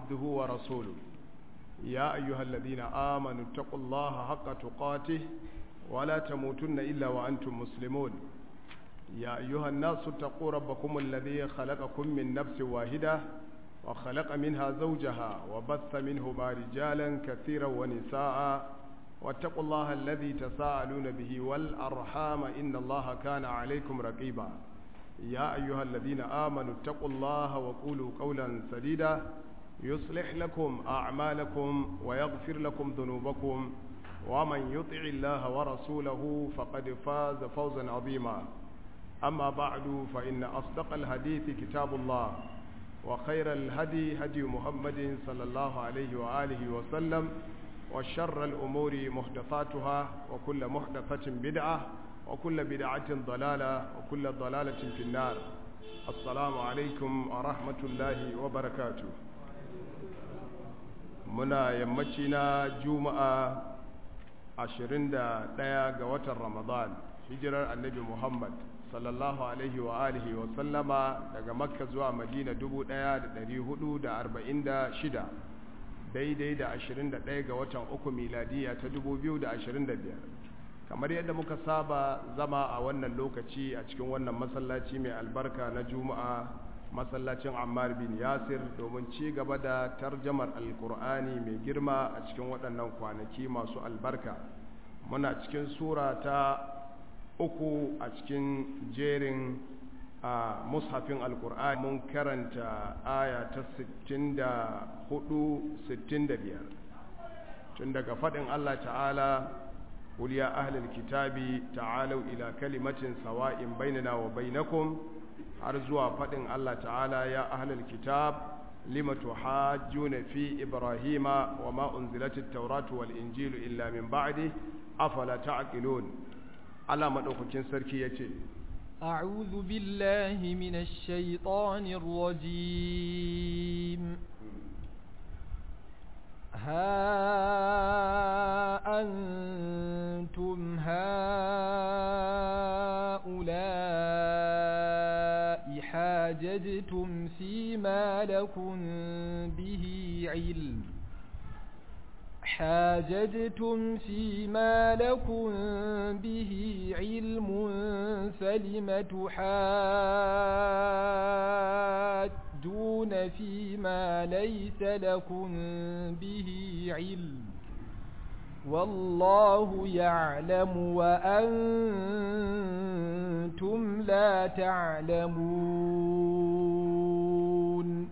عبده ورسوله يا أيها الذين آمنوا اتقوا الله حق تقاته ولا تموتن إلا وأنتم مسلمون يا أيها الناس اتقوا ربكم الذي خلقكم من نفس واحدة وخلق منها زوجها وبث منهما رجالا كثيرا ونساء واتقوا الله الذي تساءلون به والأرحام إن الله كان عليكم رقيبا يا أيها الذين آمنوا اتقوا الله وقولوا قولا سديدا يصلح لكم أعمالكم ويغفر لكم ذنوبكم ومن يطع الله ورسوله فقد فاز فوزا عظيما أما بعد فإن أصدق الحديث كتاب الله وخير الهدي هدي محمد صلى الله عليه وآله وسلم وشر الأمور محدثاتها وكل محدثة بدعة وكل بدعة ضلالة وكل ضلالة في النار السلام عليكم ورحمة الله وبركاته muna yammaci na juma'a 21 ga watan ramadan hijirar annabi muhammad sallallahu alaihi wa alihi wa sallama daga makka zuwa madina 1446 daidai da 21 ga watan uku miladiya ta 2025 kamar yadda muka saba zama a wannan lokaci a cikin wannan masallaci mai albarka na juma'a masallacin ammar bin yasir domin ci gaba da tarjamar alkur'ani mai girma a cikin waɗannan kwanaki masu albarka muna cikin sura ta uku a cikin jerin a mushafin alkur'ani mun karanta aya ta 64-65 tun daga faɗin allah ta'ala قل يا أهل الكتاب تعالوا إلى كلمة سواء بيننا وبينكم أرزوا فدن الله تعالى يا أهل الكتاب لم تحاجون في إبراهيم وما أنزلت التوراة والإنجيل إلا من بعده أفلا تعقلون على مدوكين سركية أعوذ بالله من الشيطان الرجيم ها أنتم هؤلاء حاججتم فيما لكم به علم حاججتم فيما لكم به علم فلم تحاجون فيما ليس لكم به علم والله يعلم وأنتم لا تعلمون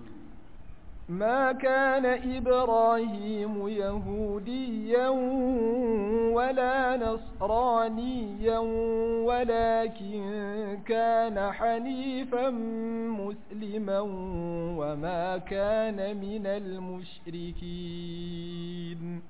ما كان إبراهيم يهوديا ولا نصرانيا ولكن كان حنيفا مسلما وما كان من المشركين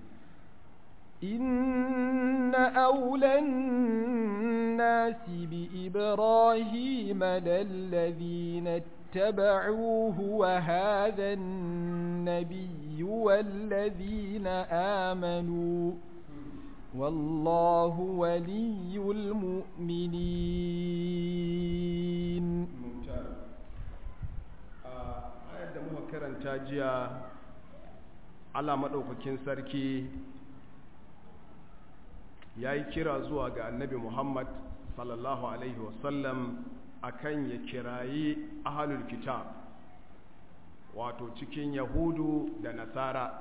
إن أولى الناس بإبراهيم للذين اتبعوه وهذا النبي والذين آمنوا والله ولي المؤمنين آية مهكرا تاجيا على مدوككين سركي ya yi kira zuwa ga annabi muhammad sallallahu alaihi wasallam akan ya kirayi ahalul kitab wato cikin yahudu da nasara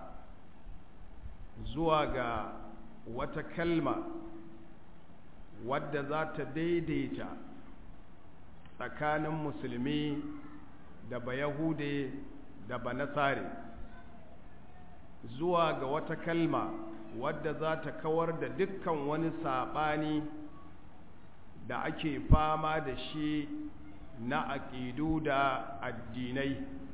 zuwa ga wata kalma wadda za ta daidaita tsakanin musulmi da ba yahude da ba nasare zuwa ga wata kalma wadda za ta kawar da dukkan wani saɓani da ake fama da shi na aƙidu da addinai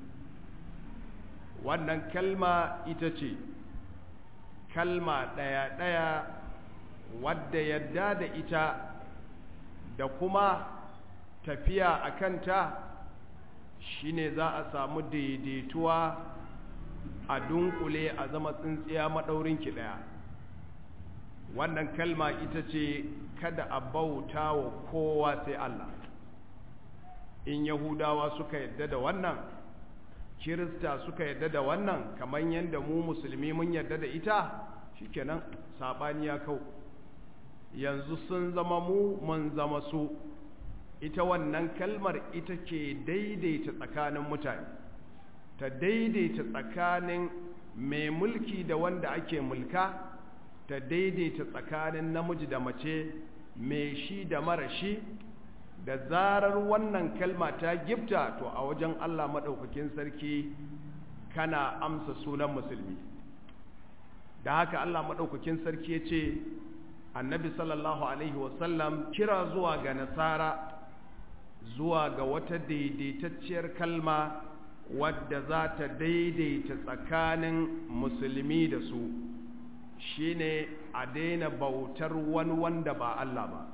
wannan kalma ita ce kalma ɗaya-ɗaya wadda yadda da ita da kuma tafiya a kanta shine za a samu daidaituwa a dunkule a zama tsintsiya maɗaurinki ɗaya wannan kalma ita ce kada a bauta wa kowa sai Allah in yahudawa suka yadda da wannan kirista suka yadda da wannan kamar yadda mu musulmi mun yadda da ita shikenan sabani ya kau yanzu sun zama mu mun zama su ita wannan kalmar ita ke daidaita tsakanin mutane ta daidaita tsakanin mai mulki da wanda ake mulka ta daidaita tsakanin namiji da mace mai shi da mara shi da zarar wannan kalma ta gifta to a wajen Allah maɗaukakin sarki kana amsa sunan musulmi da haka Allah maɗaukakin sarki ya ce annabi sallallahu alaihi wasallam kira zuwa ga nasara zuwa ga wata daidaitacciyar kalma wadda za ta daidaita tsakanin musulmi da su shine a daina bautar wani wanda ba Allah ba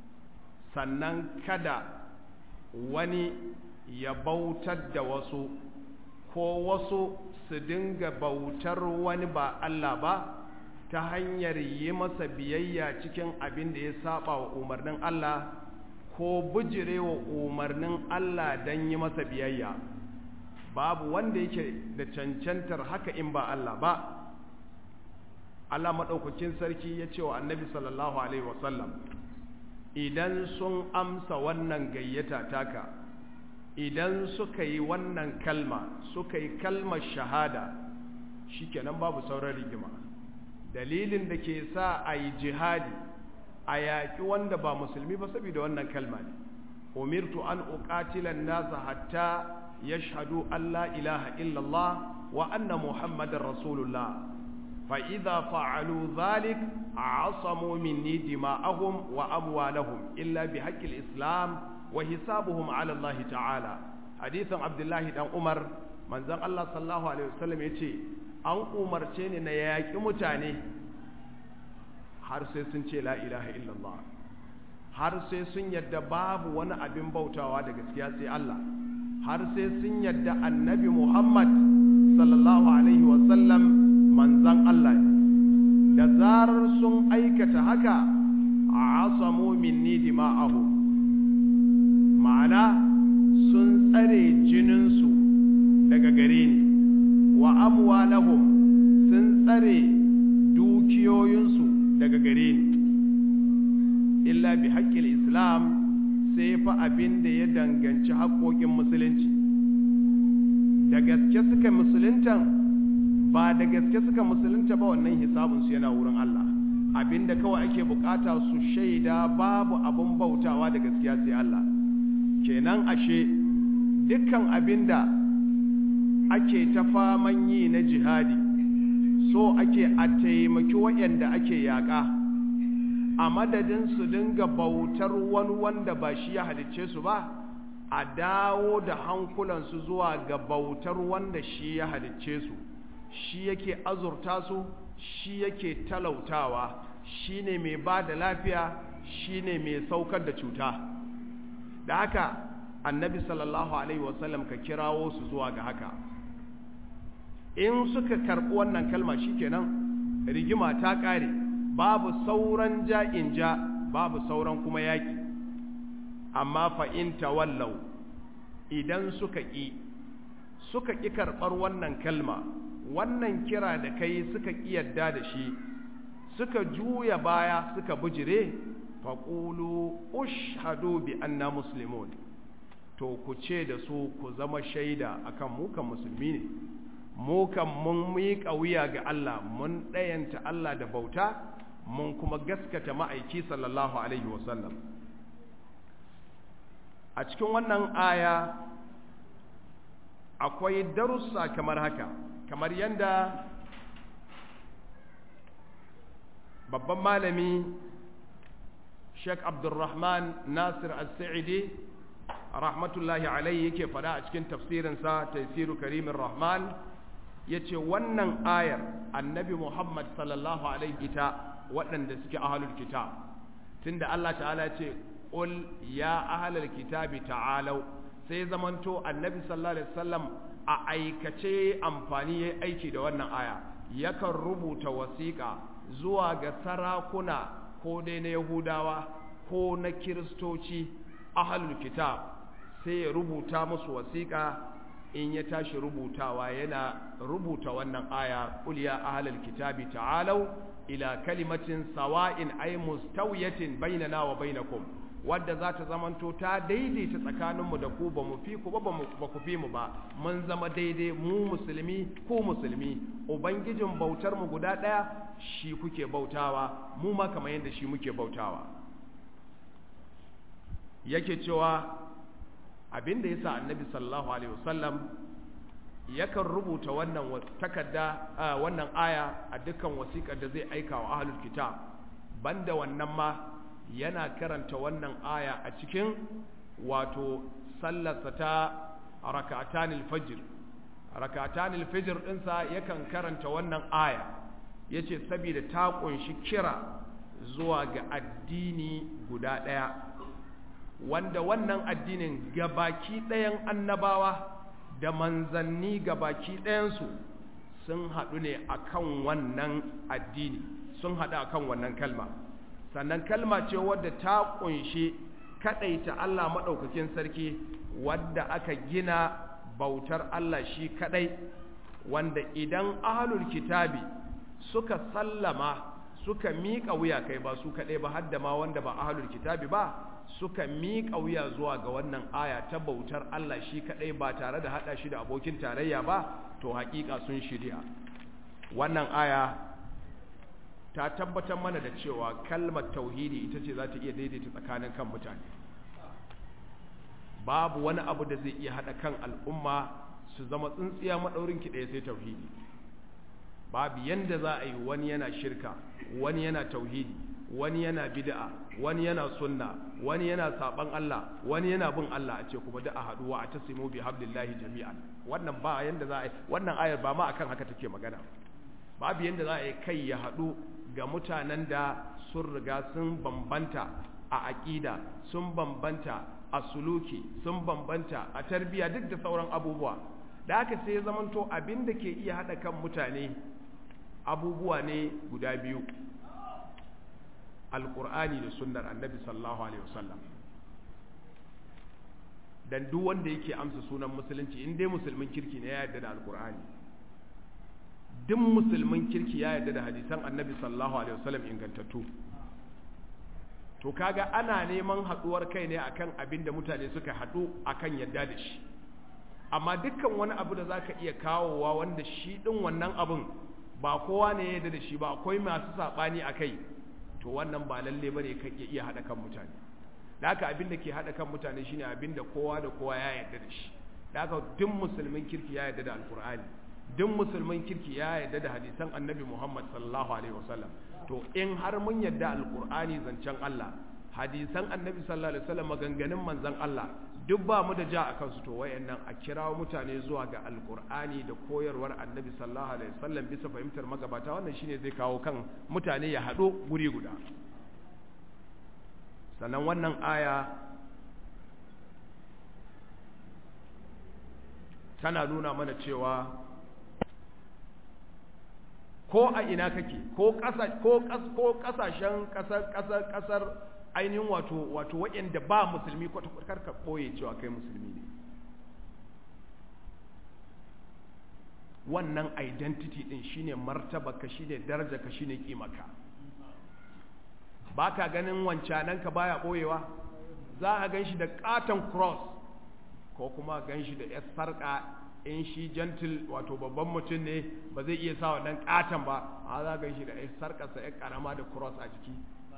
sannan kada wani ya bautar da wasu ko wasu su dinga bautar wani ba Allah ba ta hanyar yi masa biyayya cikin abin da ya saba wa umarnin Allah ko bujire wa umarnin Allah don yi masa biyayya babu wanda yake da cancantar haka in ba Allah ba Allah maɗaukakin sarki ya ce wa annabi sallallahu alaihi wasallam idan sun amsa wannan gayyata taka idan suka yi wannan kalma suka yi kalmar shahada shikenan babu sauran rigima dalilin da ke sa a yi jihadi a yaƙi wanda ba musulmi ba saboda wannan kalma ne umirtu an uqatilan nasa hatta yashhadu an la ilaha illallah wa anna muhammadar rasulullah fa idza fa'alu dhalik asamu minni dima'ahum wa amwalahum illa bi haqqil islam wa hisabuhum ala allah ta'ala hadithan abdullahi dan umar manzon allah sallallahu alaihi wasallam yace an umarce ni na yaƙi mutane har sai sun ce la ilaha illallah har sai sun yadda babu wani abin bautawa da gaskiya sai Allah har sai sun yadda annabi Muhammad sallallahu alaihi wasallam manzan Allah da zarar sun aikata haka a asamu minni dima'ahu ma'ana sun tsare jininsu daga gare ni wa amwalahum sun tsare dukiyoyinsu daga gare ni illa bi haƙƙil islam sai fa abin da ya danganci haƙƙoƙin musulunci da gaske suka musuluntan ba da gaske suka musulunta ba wannan hisabinsu yana wurin Allah abin da kawai ake bukata su shaida babu abin bautawa da gaskiya sai Allah kenan ashe dukkan abin da ake ta faman yi na jihadi so ake a taimaki waɗanda ake yaƙa a madadin su dinga bautar wani wanda ba shi ya halicce su ba a dawo da hankulansu zuwa ga bautar wanda shi ya halicce su shi yake azurta su shi yake talautawa shi ne mai ba da lafiya shi ne mai saukar da cuta da haka annabi sallallahu alaihi wasallam ka kirawo su zuwa ga haka in suka karɓi wannan kalma shikenan rigima ta ƙare babu sauran ja'in ja babu sauran kuma yaƙi amma fa in tawallau idan suka ƙi suka ƙi karɓar wannan kalma wannan kira da kai suka ƙi yadda da shi suka juya baya suka bujire faƙulu ushhadu bi anna muslimun to ku ce da su ku zama shaida akan mukan musulmi ne mu kan mun miƙa wuya ga Allah mun ɗayanta Allah da bauta mun kuma gaskata ma'aiki sallallahu alaihi wasallam a cikin wannan aya akwai darussa kamar haka kamar yadda babban malami Sheikh Abdulrahman Nasir As-Sa'idi rahmatullahi alaihi yake fada a cikin tafsirinsa Tafsiru Karimin Rahman yace wannan ayar Annabi Muhammad sallallahu alaihi ta waɗanda suke ahlul kitab tunda Allah ta'ala ya ce qul ya ahlul kitabi ta'alu sai zamanto Annabi sallallahu alaihi wasallam a aikace amfani yayi aiki da wannan aya yakan rubuta wasiƙa zuwa ga sarakuna ko dai na Yahudawa ko na Kiristoci ahlul kitab sai ya rubuta musu wasiƙa in ya tashi rubutawa yana rubuta wannan aya qul ya ahlal kitabi ta'alu ila kalimatin sawa'in ay mustawiyatin bainana wa bainakum wadda za ta zamanto ta daidaita tsakaninmu da ku ba mu fi ku ba ba ku fi mu ba mun zama daidai mu musulmi ku musulmi ubangijin bautar mu guda ɗaya shi kuke bautawa mu ma kamar yadda shi muke bautawa yake cewa abinda yasa annabi sallallahu alaihi wasallam yakan rubuta wannan takarda wannan aya a dukkan wasiƙar da zai aika wa ahlul kitab banda wannan ma yana karanta wannan aya a cikin wato sallarsa ta raka'atanil fajr raka'atanil fajr dinsa yakan karanta wannan aya yace saboda ta kunshi kira zuwa ga addini guda daya wanda wannan addinin gabaki ɗayan annabawa da manzanni gabaki ɗayansu sun haɗu ne akan wannan addini sun haɗu akan wannan kalma sannan kalma ce wadda ta kunshi kadaita Allah madaukakin sarki wadda aka gina bautar Allah shi kadai wanda idan ahlul kitabi suka sallama suka miƙa wuya kai ba su kadai ba hadda ma wanda ba ahlul kitabi ba suka miƙa wuya zuwa ga wannan aya ta bautar Allah shi kadai ba tare da hada shi da abokin tarayya ba to haƙiƙa sun shirya wannan aya ta tabbatar mana da cewa kalmar tauhidi ita ce za ta iya daidaita tsakanin kan mutane babu wani abu da zai iya haɗa kan al'umma su zama tsintsiya maɗaurin ki ɗaya sai tauhidi babu yanda za a yi wani yana shirka wani yana tauhidi wani yana bid'a wani yana sunna wani yana saban Allah wani yana bin Allah a ce kuma da a haɗuwa a tasimu bi hablillahi jami'an wannan ba yanda za a yi wannan ayar ba ma akan haka take magana babu yanda za a yi kai ya haɗu ga mutanen da sun riga sun bambanta a aƙida sun bambanta a suluki sun bambanta a tarbiya duk da sauran abubuwa da haka sai ya zamanto abin da ke iya haɗa kan mutane abubuwa ne guda biyu alƙur'ani da sunnar annabi sallallahu alaihi wasallam dan duk wanda yake amsa sunan musulunci in dai musulmin kirki ne ya yarda da alƙur'ani duk musulmin kirki ya yarda da hadisan annabi sallallahu alaihi wasallam ingantattu to kaga ana neman haduwar kai ne akan abin da mutane suka hadu akan yadda da shi amma dukkan wani abu da zaka iya kawowa wanda shi din wannan abun ba kowa ne ya yarda da shi ba akwai masu sabani akai to wannan ba lalle bane kan iya hada kan mutane da haka abin da ke hada kan mutane shine abin da kowa da kowa ya yarda da shi da haka duk musulmin kirki ya yarda da alkur'ani duk musulmin kirki ya yarda da hadisan annabi Muhammad sallallahu alaihi wasallam to in har mun yarda alqur'ani zancen Allah hadisan annabi sallallahu alaihi wasallam maganganun manzon Allah duk ba mu da ja a kansu to wayannan a kirawo mutane zuwa ga alqur'ani da koyarwar annabi sallallahu alaihi wasallam bisa fahimtar magabata wannan shine zai kawo kan mutane ya hado guri guda sannan wannan aya tana nuna mana cewa ko a ina kake ko ƙasa ko ko ƙasashen ƙasar ƙasar ƙasar ainihin wato wato waɗanda ba musulmi kwata kwata ka ɓoye cewa kai musulmi ne wannan identity din shine martaba ka shine daraja ka shine kimaka baka ganin wancanan ka baya ɓoyewa za a gan shi da katon cross ko kuma gan shi da yar sarƙa in shi gentle wato babban mutum ne ba zai iya sa wannan katon ba a za gan shi da yar sarƙarsa yar ƙarama da cross a jiki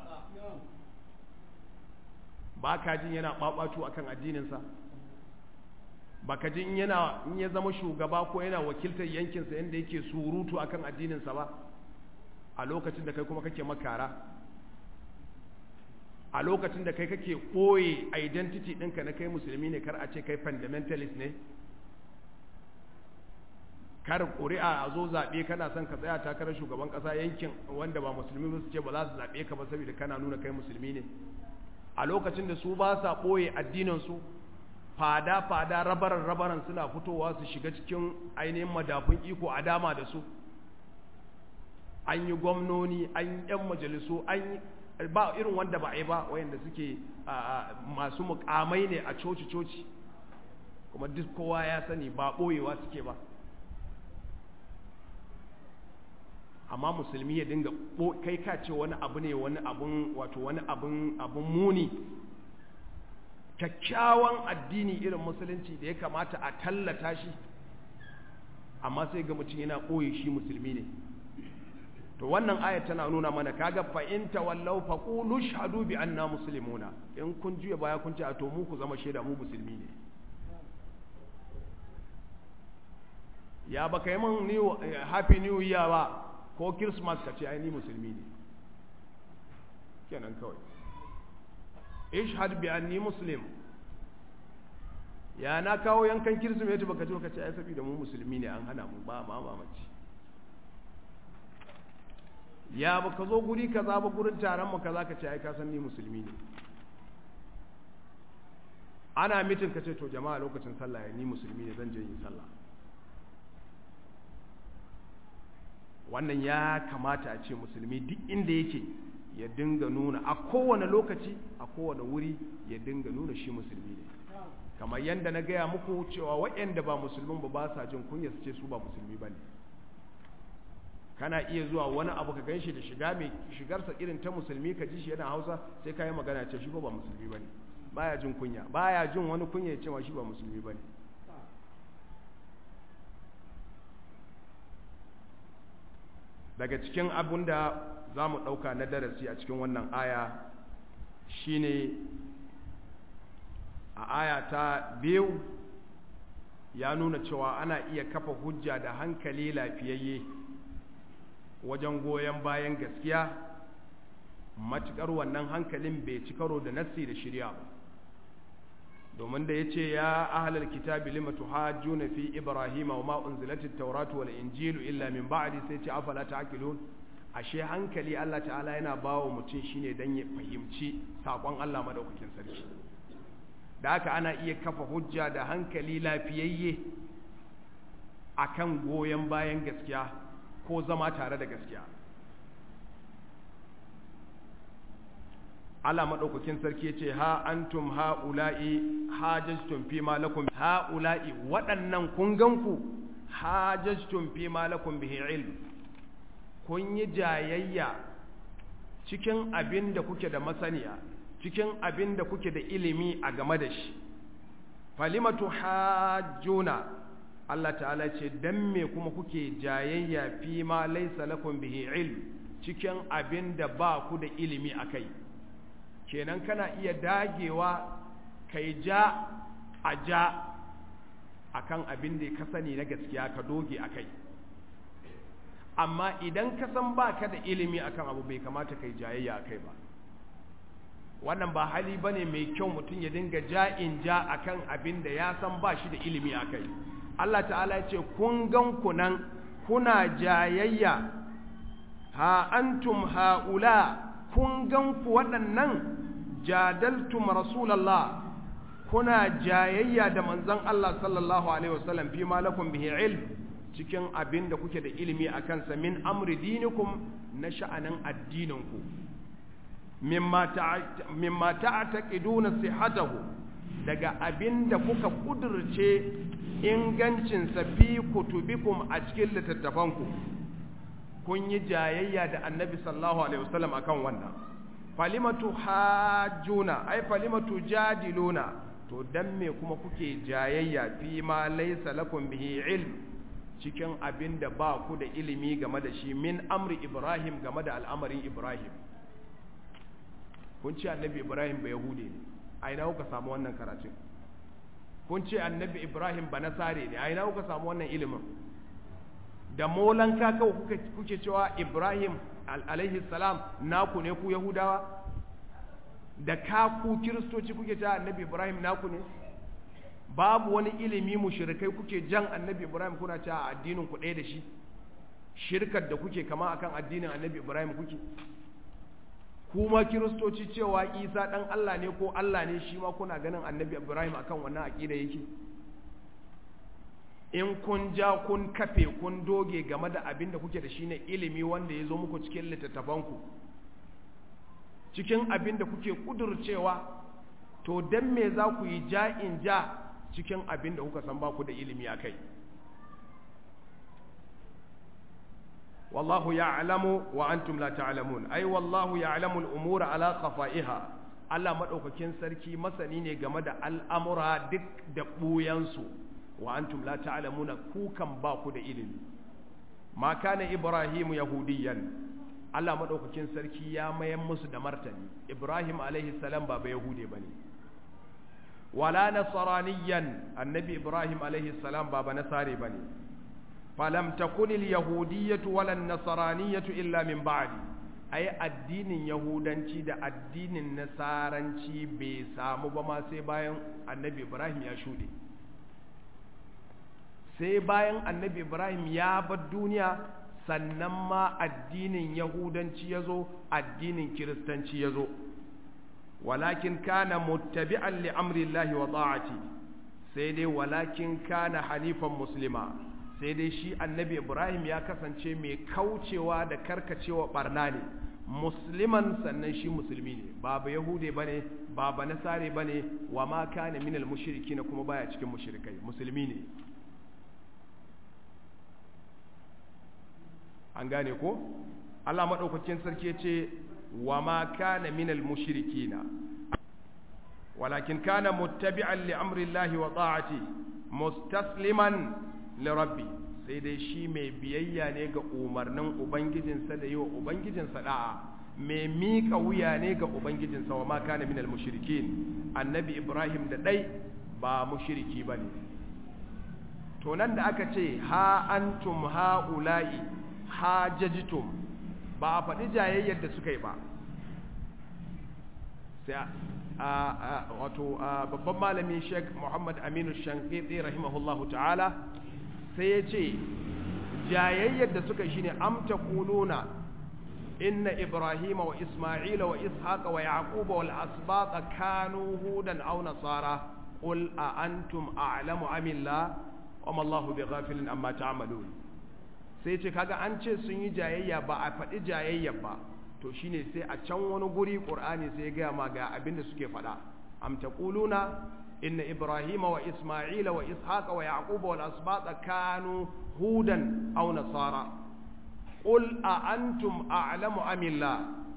ba ka jin yana ɓaɓatu a kan addininsa ba ka jin yana in ya zama shugaba ko yana wakiltar yankinsa yadda yake surutu a kan addininsa ba a lokacin da kai kuma kake makara a lokacin da kai kake ɓoye identity ɗinka na kai musulmi ne kar a ce kai fundamentalist ne kar ƙuri'a a zo zaɓe kana son ka tsaya takarar shugaban ƙasa yankin wanda ba musulmi ba su ce ba za su zaɓe ka ba saboda kana nuna kai musulmi ne a lokacin da su ba sa ɓoye addininsu fada-fada rabaran-rabaran suna fitowa su shiga cikin ainihin madafun iko a dama da su an yi gwamnoni an yi 'yan majalisu an yi ba irin wanda ba a yi ba wayanda suke masu mukamai ne a coci-coci kuma duk kowa ya sani ba ɓoyewa suke ba amma musulmi ya dinga kai ka ce wani abu ne wani abun wato wani abun abun muni kyakkyawan addini irin musulunci da ya kamata a tallata shi amma sai ga mutum yana ɓoye shi musulmi ne to wannan aya tana nuna mana kaga fa in tawallaw fa qulu shahadu bi anna muslimuna in kun juya baya kun ce a to mu ku zama shaida mu musulmi ne ya baka yi min new happy new year ba ko christmas ka ce ai ni musulmi ne kenan kawai ishhad bi anni muslim ya na kawo yankan kirsimeti baka ji baka ce ai saboda mu musulmi ne an hana mu ba ma mamaci ya baka zo guri kaza ba gurin taron mu kaza ka ce ai ka san ni musulmi ne ana mitin ka ce to jama'a lokacin sallah ni musulmi ne zan je yin sallah wannan ya kamata a ce musulmi duk inda yake ya dinga nuna a kowane lokaci a kowane wuri ya dinga nuna shi musulmi ne kamar yadda na gaya muku cewa waɗanda ba musulmin ba ba sa jin kunya su ce su ba musulmi ba ne kana iya zuwa wani abu ka ganshi da shiga mai shigarsa irin ta musulmi ka ji shi yana hausa sai ka yi magana ce shi ba musulmi ba ne baya jin kunya baya jin wani kunya ya cewa shi ba musulmi ba ne daga cikin abin da za mu ɗauka na darasi a cikin wannan aya shine a aya ta biyu ya nuna cewa ana iya kafa hujja da hankali lafiyayye wajen goyon bayan gaskiya matuƙar wannan hankalin bai ci karo da nassi da shirya ba domin da ya ce ya ahalar kitabi lima tuhajjuna fi ibrahima wa ma unzilatit tawratu wal injilu illa min ba'di sai ce afala ta'qilun ashe hankali Allah ta'ala yana bawa mutum shine dan ya fahimci sakon Allah madaukakin sarki da haka ana iya kafa hujja da hankali lafiyayye akan goyen bayan gaskiya ko zama tare da gaskiya Allah maɗaukakin sarki ce ha antum ha'ula'i hajjastun fi malakum ha'ula'i waɗannan kun ganku hajjastun fi malakum bihi ilm kun yi jayayya cikin abin da kuke da masaniya cikin abin da kuke da ilimi a game da shi falimatu hajjuna Allah ta'ala ce dan me kuma kuke jayayya fi ma laysa lakum bihi ilm cikin abin da ba ku da ilimi akai kenan kana iya dagewa kai ja a ja akan abin da ka sani na gaskiya ka doge akai amma idan ka san baka da ilimi akan abu bai kamata kai jayayya akai ba wannan ba hali bane mai kyau mutum ya dinga ja'in ja akan abin da ya san ba shi da ilimi akai Allah ta'ala ya ce kun gan ku nan kuna jayayya ha antum haula kun gan ku waɗannan jadaltum rasulallah kuna jayayya da manzon Allah sallallahu alaihi wasallam fi ma lakum bihi ilm cikin abin da kuke da ilimi a kansa min amri dinikum na sha'anin addininku mimma ta'taqiduna sihhatahu daga abin da kuka kudurce ingancinsa fi kutubikum a cikin littattafanku kun yi jayayya da annabi sallallahu alaihi wasallam akan wannan falimatu hajjuna ai falimatu jadiluna to dan me kuma kuke jayayya fi ma laysa lakum bihi ilm cikin abin da ba ku da ilimi game da shi min amri ibrahim game da al'amarin ibrahim kun ce annabi ibrahim ba yahude ne a ina kuka samu wannan karatun kun ce annabi ibrahim ba nasare ne a ina kuka samu wannan ilimin da molanka kawai kuke cewa ibrahim alaihi salam naku ne ku yahudawa da ka ku kiristoci kuke cewa annabi ibrahim naku ne babu wani ilimi mushrikai kuke jan annabi ibrahim kuna cewa addinin ku ɗaya da shi shirkar da kuke kama akan addinin annabi ibrahim kuke kuma kiristoci cewa isa ɗan allah ne ko allah ne shi ma kuna ganin annabi ibrahim akan wannan aƙida yake in kun ja kun kafe kun doge game da abin da kuke da shi ne ilimi wanda ya zo muku cikin littattafanku cikin abin da kuke kudurcewa to don me za ku yi ja in ja cikin abin da kuka san ba ku da ilimi a kai wallahu ya'lamu wa antum la ta'lamun ai wallahu ya'lamu al-umura ala khafa'iha Allah madaukakin sarki masani ne game da al'amura duk da buyansu wa antum la ta'lamuna ku kan ba ku da ilimi ma kana ibrahim yahudiyan Allah madaukakin sarki ya mayan musu da martani ibrahim alaihi salam ba ba yahude bane wala nasraniyan annabi ibrahim alaihi salam ba ba nasare bane falam takun al-yahudiyyatu wala an-nasraniyyatu illa min ba'di ai addinin yahudanci da addinin nasaranci bai samu ba ma sai bayan annabi ibrahim ya shude sai bayan annabi ibrahim ya bar duniya sannan ma addinin yahudanci ya zo addinin kiristanci ya zo walakin kana muttabi'an li amrillahi wa ta'ati sai dai walakin kana hanifan muslima sai dai shi annabi ibrahim ya kasance mai kaucewa da karkacewa barna ne musliman sannan shi musulmi ne ba yahude bane ba ba nasare bane wa ma kana minal mushrikin kuma baya cikin mushrikai musulmi ne an gane ko Allah madaukakin sarki ce wa ma kana minal mushrikina walakin kana muttabi'an li amri Allah wa ta'ati mustasliman li rabbi sai dai shi mai biyayya ne ga umarnin ubangijinsa da yi wa ubangijinsa da'a mai miƙa wuya ne ga ubangijinsa wa ma kana minal mushrikin annabi ibrahim da ɗai ba mushriki ba ne to nan da aka ce ha antum ha'ula'i hajajitum ba a faɗi jayayyar da suka yi ba sai wato babban malami sheikh muhammad aminu shankiti rahimahullahu ta'ala sai ya ce jayayyar da suka shine amta kuluna inna ibrahima wa isma'ila wa ishaqa wa yaquba wal asbaqa kanu hudan aw nasara qul a antum a'lamu amillah wa ma Allahu bighafilin amma ta'malun sai ce kaga an ce sun yi jayayya ba a faɗi jayayyar ba to shine sai a can wani guri qur'ani sai ya gaya ma ga abin da suke faɗa am taquluna inna ibrahima wa isma'ila wa ishaqa wa yaquba wal asbata kanu hudan aw nasara qul a antum a'lamu amillah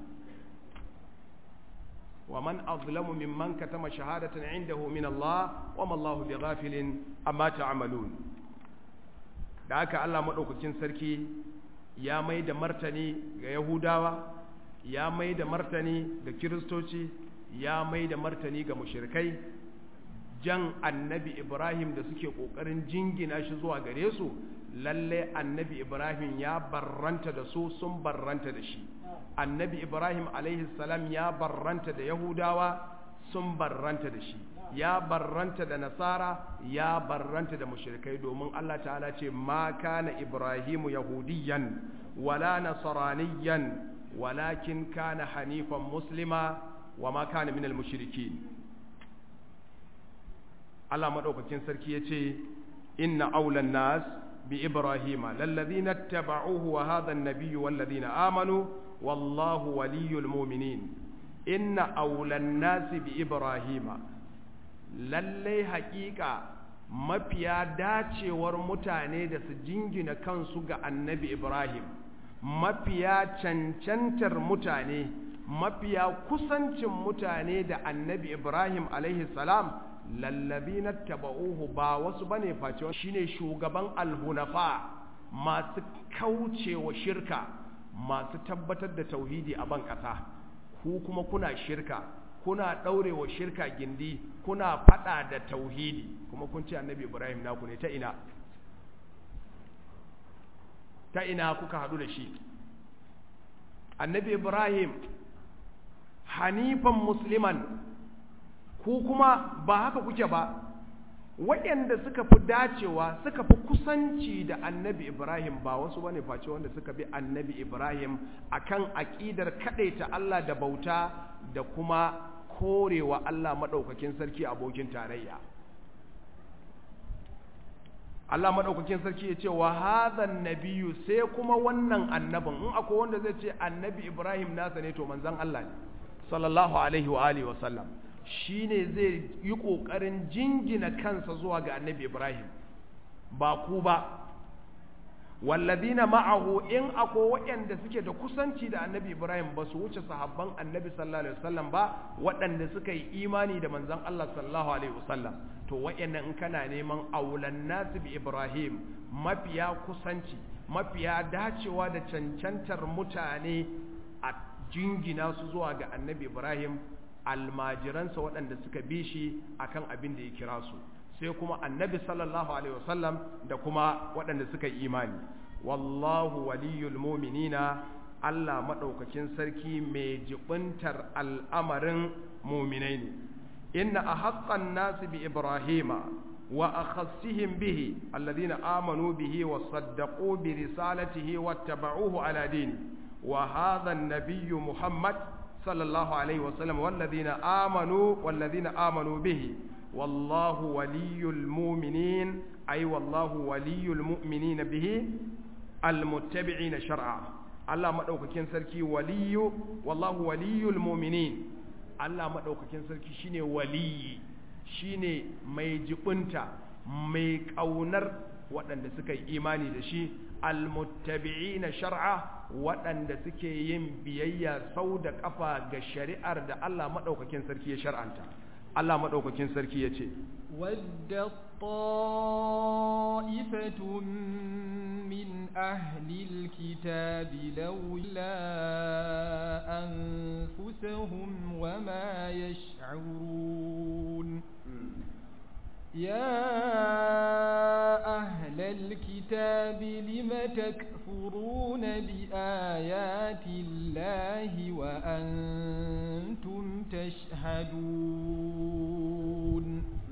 ومن أظلم ممن كتم شهادة عنده من الله وما الله بغافل أما تعملون da haka Allah maɗaukakin sarki ya mai da martani ga Yahudawa ya mai da martani ga Kiristoci ya mai da martani ga mushrikai jan annabi Ibrahim da suke ƙoƙarin jingina shi zuwa gare su lalle annabi Ibrahim ya barranta da su sun barranta da shi annabi Ibrahim alaihi salam ya barranta da Yahudawa sun barranta da shi ya barranta da nasara ya barranta da mushrikai domin Allah ta'ala ce ma kana ibrahimu yahudiyan wala nasraniyan walakin kana hanifan muslima wa ma kana minal mushrikin Allah madaukakin sarki yace inna aulan nas bi ibrahima lallazina ittaba'uhu wa hadha an-nabiyyu wallazina amanu wallahu waliyyul mu'minin inna aulan nas bi ibrahima lallai haƙiƙa mafiya dacewar mutane da su jingina kansu ga annabi Ibrahim mafiya cancantar mutane mafiya kusancin mutane da annabi Ibrahim alaihi salam lallabi na taba'uhu ba wasu bane face shine shugaban alhunafa masu kaucewa shirka masu tabbatar da tauhidi a ban ƙasa ku kuma kuna shirka kuna ɗaurewa shirka gindi kuna faɗa da tauhidi kuma kun ce annabi ibrahim naku ne ta ina ta ina kuka haɗu da shi annabi ibrahim hanifan musliman ku kuma ba haka kuke ba waɗanda suka fi dacewa suka fi kusanci da annabi ibrahim ba wasu bane face wanda suka bi annabi ibrahim akan aƙidar kaɗaita allah da bauta da kuma korewa Allah maɗaukakin sarki abokin tarayya Allah maɗaukakin sarki ya ce wa hadhan nabiyyu sai kuma wannan annabin in akwai wanda zai ce annabi Ibrahim nasa ne to manzon Allah ne sallallahu alaihi wa alihi wa sallam shine zai yi ƙoƙarin jingina kansa zuwa ga annabi ibrahim ba ku ba walladina ma'ahu in akwai waɗanda suke da kusanci da annabi ibrahim ba su wuce sahabban annabi sallallahu alaihi wasallam ba waɗanda suka yi imani da manzon Allah sallallahu alaihi wasallam to waɗannan in kana neman aulan nasu bi ibrahim mafiya kusanci mafiya dacewa da cancantar mutane a jingina su zuwa ga annabi ibrahim almajiransa waɗanda suka bi shi akan abin da ya kira su sai kuma annabi sallallahu alaihi wasallam da kuma waɗanda suka yi imani wallahu waliyul muminina Allah maɗaukakin sarki mai jibintar al'amarin muminai ne inna a haƙƙan nasu bi ibrahima wa a khassihim bihi alladhina amanu bihi wa saddaqu bi risalatihi wa tabauhu ala dini wa hadha an-nabiyyu muhammad sallallahu alaihi wasallam walladhina amanu walladhina amanu bihi والله ولي المؤمنين أي والله ولي المؤمنين به المتبعين شرعا الله مدوكاكين سركي ولي والله ولي المؤمنين الله مدوكاكين سركي شيني ولي shine mai jibunta mai ƙaunar waɗanda suka yi imani da shi almuttabi'ina shar'a waɗanda suke yin biyayya sau da ƙafa ga shari'ar da Allah maɗaukakin sarki ya shar'anta Allah maɗaukakin sarki ya ce, Wadda ta'ifatun min ahlil kitabi laula an fusahum wa ma yash'urun. يا أهل الكتاب لم تكفرون بآيات الله وأنتم تشهدون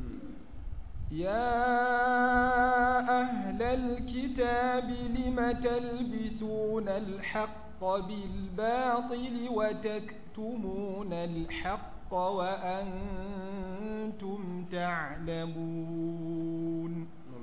يا أهل الكتاب لم تلبسون الحق بالباطل وتكتمون الحق وأنتم تعلمون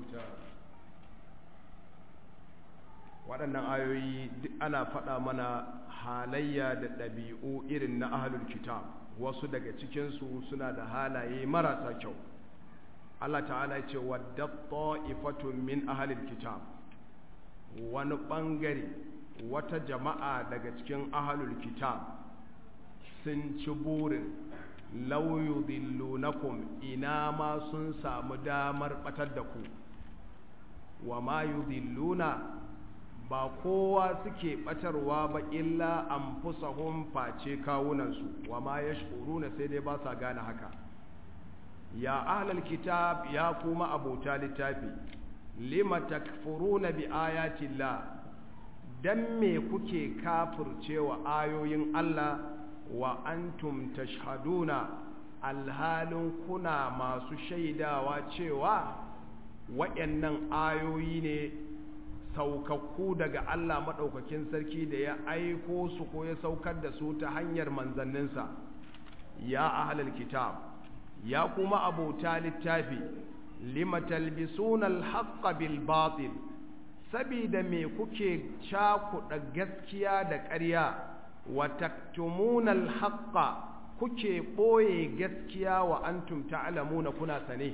waɗannan ayoyi duk ana faɗa mana halayya da ɗabi'u irin na ahlul kitab wasu daga cikinsu suna da halaye marasa kyau Allah ta'ala ce wadda ta'ifatun min ahlul kitab wani ɓangare wata jama'a daga cikin ahlul kitab sun ci burin lauyu dillunakum ina ma sun samu damar batar da ku wa ma yudilluna ba kowa suke batarwa ba illa anfusahum face kawunansu wa ma yashkuruna sai dai ba sa gane haka ya ahlal kitab ya kuma abota littafi lima takfuruna bi ayati llah dan me kuke kafircewa ayoyin Allah wa antum tashhaduna alhalin kuna masu shaidawa cewa waɗannan ayoyi ne saukakku daga Allah maɗaukakin sarki da ya aiko su ko ya saukar da su ta hanyar manzanninsa ya ahlal kitab ya kuma abota littafi lima talbisuna alhaqqa bil batil sabida me kuke cakuɗa gaskiya da ƙarya wa taktumuna alhaqqa kuke ɓoye gaskiya wa antum ta'lamuna kuna sane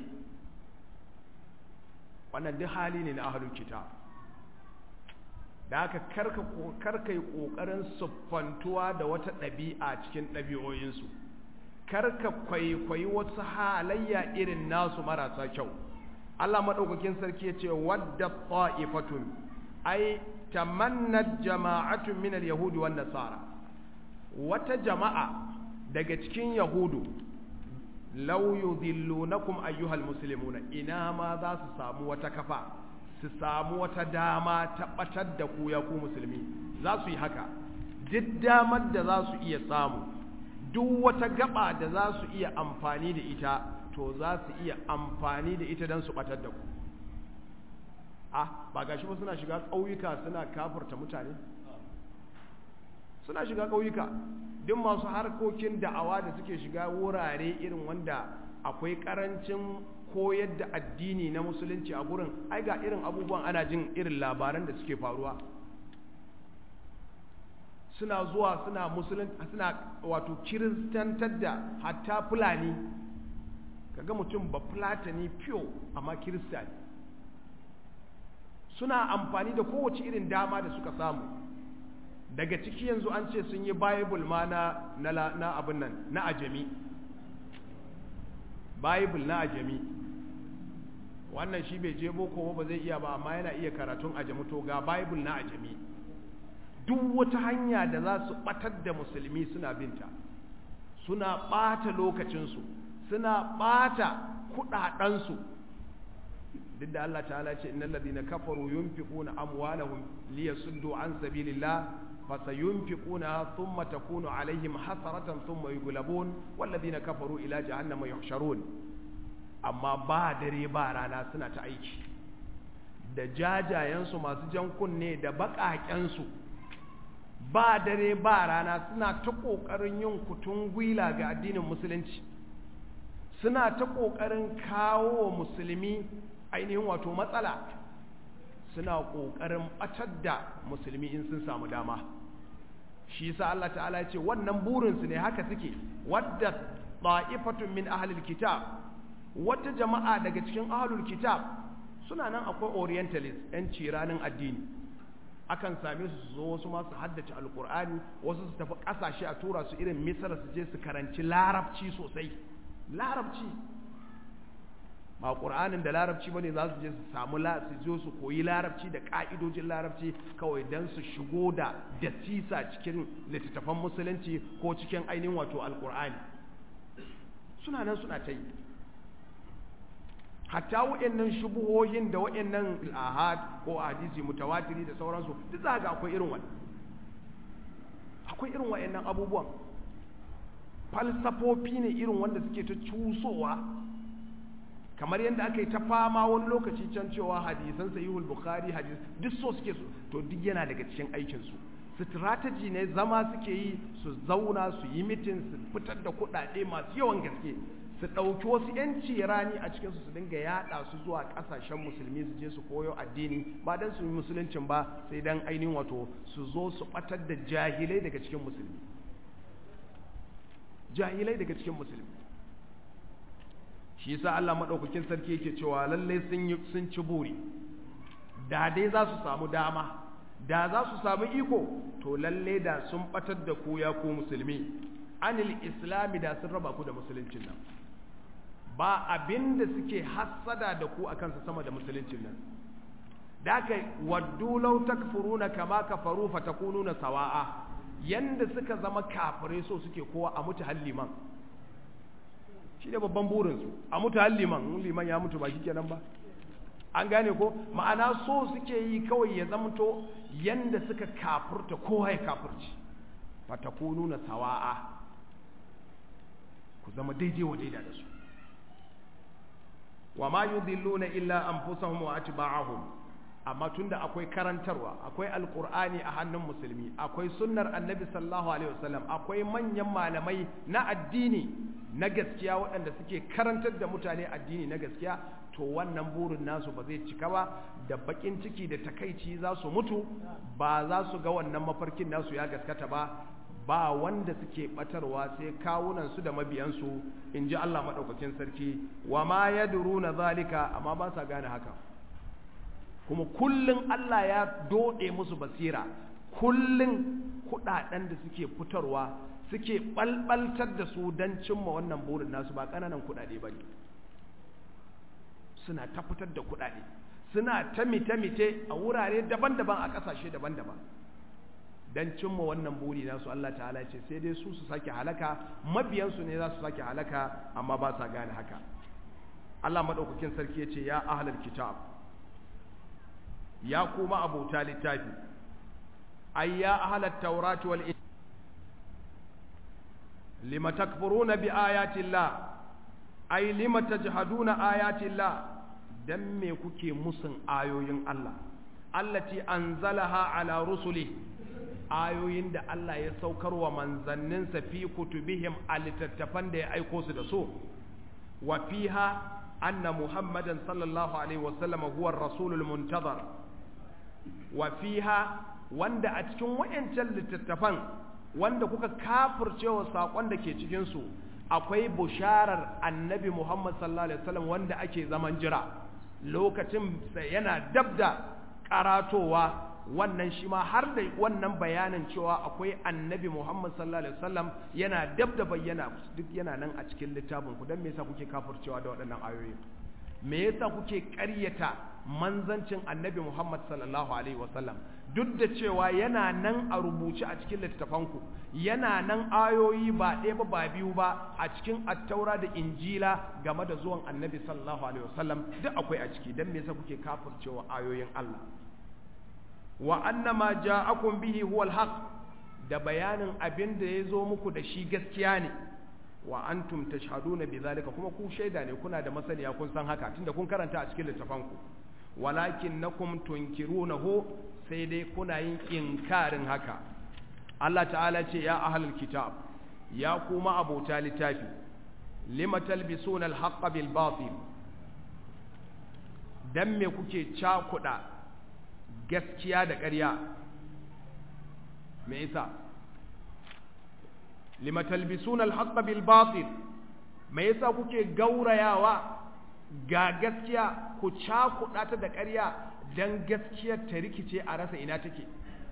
wannan duk hali ne na ahlul kitab da haka karka karka yi kokarin siffantuwa da wata ɗabi'a cikin ɗabi'oyinsu karka kwaikwayi wasu halayya irin nasu marasa kyau Allah madaukakin sarki ya ce wadda ta'ifatun ai tamannat jama'atun min al-yahudi wan nasara wata jama'a daga cikin yahudu law yudhillunakum ayyuhal muslimuna ina ma za su samu wata kafa su samu wata dama ta batar da ku ya ku musulmi za su yi haka duk damar da za su iya samu duk wata gaba da za su iya amfani da ita to za su iya amfani da ita don su batar da ku ah ba gashi ba suna shiga ƙauyuka suna kafurta mutane suna shiga ƙauyuka duk masu harkokin da'awa da suke shiga wurare irin wanda akwai ƙarancin koyar da addini na musulunci a gurin ai ga irin abubuwan ana jin irin labaran da suke faruwa suna zuwa suna musulun suna wato kiristantar da hatta fulani kaga mutum ba fulatani fiyo amma kirista ne suna amfani da kowace irin dama da suka samu daga ciki yanzu an ce sun yi bible ma na na abin nan na ajami bible na ajami wannan shi bai je boko ba zai iya ba amma yana iya karatun ajami to ga bible na ajami duk wata hanya da za su batar da musulmi suna binta suna bata lokacinsu suna bata kudadensu duk da Allah ta'ala ce innal ladina kafaru yunfiquna amwalahum liyasuddu an sabilillah fasayunfiquna thumma takunu alaihim hasaratan thumma yughlabun wal ladina kafaru ila jahannama yuhsharun amma ba dare ba rana suna ta aiki da jajayensu masu jan kunne da baƙaƙensu ba dare ba rana suna ta ƙoƙarin yin kutun gwila ga addinin musulunci suna ta ƙoƙarin kawo wa musulmi ainihin wato matsala suna ƙoƙarin ɓatar da musulmi in sun samu dama shi yasa Allah ta'ala ya ce wannan burinsu ne haka suke wadda ta'ifatun min ahlil kitab wata jama'a daga cikin ahlul kitab suna nan akwai orientalist yan ciranin addini akan same su su zo wasu masu haddace alkur'ani wasu su tafi ƙasashe a tura su irin misar su je su karanci larabci sosai larabci ba ƙur'anin da larabci bane za su je su samu su zo su koyi larabci da ƙa'idojin larabci kawai don su shigo da dasisa cikin littattafan musulunci ko cikin ainihin wato alƙur'ani suna nan suna ta yi hatta wa'annan shubuhohin da wa'annan ahad ko hadisi mutawatiri da sauransu duk za ga akwai irin wannan akwai irin wa'annan abubuwan falsafofi ne irin wanda suke ta cusowa kamar yadda aka yi ta fama wani lokaci can cewa hadisan sahihul bukhari hadis duk so suke su to duk yana daga cikin aikin su strategy ne zama suke yi su zauna su yi mitin su fitar da kuɗaɗe masu yawan gaske su ɗauki wasu yanci rani a cikinsu su dinga yaɗa su zuwa ƙasashen musulmi su je su koyo addini ba don su yi musuluncin ba sai don ainihin wato su zo su ɓatar da jahilai daga cikin musulmi jahilai daga cikin musulmi shi yasa Allah maɗaukakin sarki yake cewa lallai sun yi sun ci buri da dai za su samu dama da za su samu iko to lalle da sun ɓatar da ku ya ku musulmi anil islami da sun raba ku da musuluncin nan ba abin da suke hassada da ku akan su sama da musuluncin nan da aka waddu law takfuruna kama kafaru fatakununa sawa'a yanda suka zama kafirai so suke kowa a mutu halliman shi ne babban burinsu a mutu halliman liman ya mutu ba shi kenan ba an gane ko ma'ana so suke yi kawai ya zamto yanda suka kafurta kowa ya kafurci fatakununa sawa'a ku zama daidai wa daida da su wa ma yudilluna illa anfusahum wa atba'ahum amma tunda akwai karantarwa akwai alqur'ani a hannun musulmi akwai sunnar annabi sallallahu alaihi wasallam akwai manyan malamai na addini na gaskiya waɗanda suke karantar da mutane addini na gaskiya to wannan burin nasu ba zai cika ba da bakin ciki da takaici za su mutu ba za su ga wannan mafarkin nasu ya gaskata ba ba wanda suke batarwa sai kawunansu da mabiyansu in ji Allah maɗaukakin sarki wa ma ya na zalika amma ba sa gane haka kuma kullum Allah ya doɗe musu basira kullum kuɗaɗen da suke fitarwa suke ɓalɓaltar da su don cimma wannan burin nasu ba ƙananan kuɗaɗe ba ne suna ta fitar da kuɗaɗe suna ta mite-mite a wurare daban-daban a ƙasashe daban-daban don cimma wannan buri nasu Allah ta'ala ce sai dai su su sake halaka mabiyansu ne za su sake halaka amma ba sa gane haka Allah maɗaukakin sarki ya ce ya ahalar kitab ya kuma abota littafi ai ya ahalar taurati wal lima takfuruna bi ayatillah ai lima tajhaduna ayatillah dan me kuke musun ayoyin Allah allati anzalaha ala rusuli ayoyin da Allah ya saukar wa manzanninsa fi kutubihim a littattafan da ya aiko su da so wa fiha anna muhammadan sallallahu alaihi wasallam huwa rasulul muntazar wa fiha wanda a cikin wayancan littattafan wanda kuka kafircewa sakon da ke cikin su akwai busharar annabi Muhammad sallallahu alaihi wasallam wanda ake zaman jira lokacin yana dabda karatowa wannan shi ma har da wannan bayanin cewa akwai annabi Muhammad sallallahu alaihi wasallam yana dab da bayyana duk yana nan a cikin littafin ku dan me yasa kuke kafircewa da waɗannan ayoyi me yasa kuke ƙaryata manzancin annabi Muhammad sallallahu alaihi wasallam duk da cewa yana nan a rubuce a cikin littafan ku yana nan ayoyi ba ɗaya ba ba biyu ba a cikin attaura da injila game da zuwan annabi sallallahu alaihi wasallam duk akwai a ciki dan me yasa kuke kafircewa ayoyin Allah wa annama ja'akum bihi huwa alhaq da bayanin abin da ya zo muku da shi gaskiya ne wa antum tashhaduna bidhalika kuma ku shaida ne kuna da masaniya kun san haka tunda kun karanta a cikin littafanku walakinnakum tunkirunahu sai dai kuna yin inkarin haka Allah ta'ala ce ya ahlul kitab ya kuma abota littafi lima talbisuna alhaqqa bil batil dan me kuke cakuda gaskiya da ƙarya me yasa lima talbisuna al-haqqa bil batil me yasa kuke gaurayawa ga gaskiya ku cakuɗa ta da ƙarya dan gaskiyar ta rikice a rasa ina take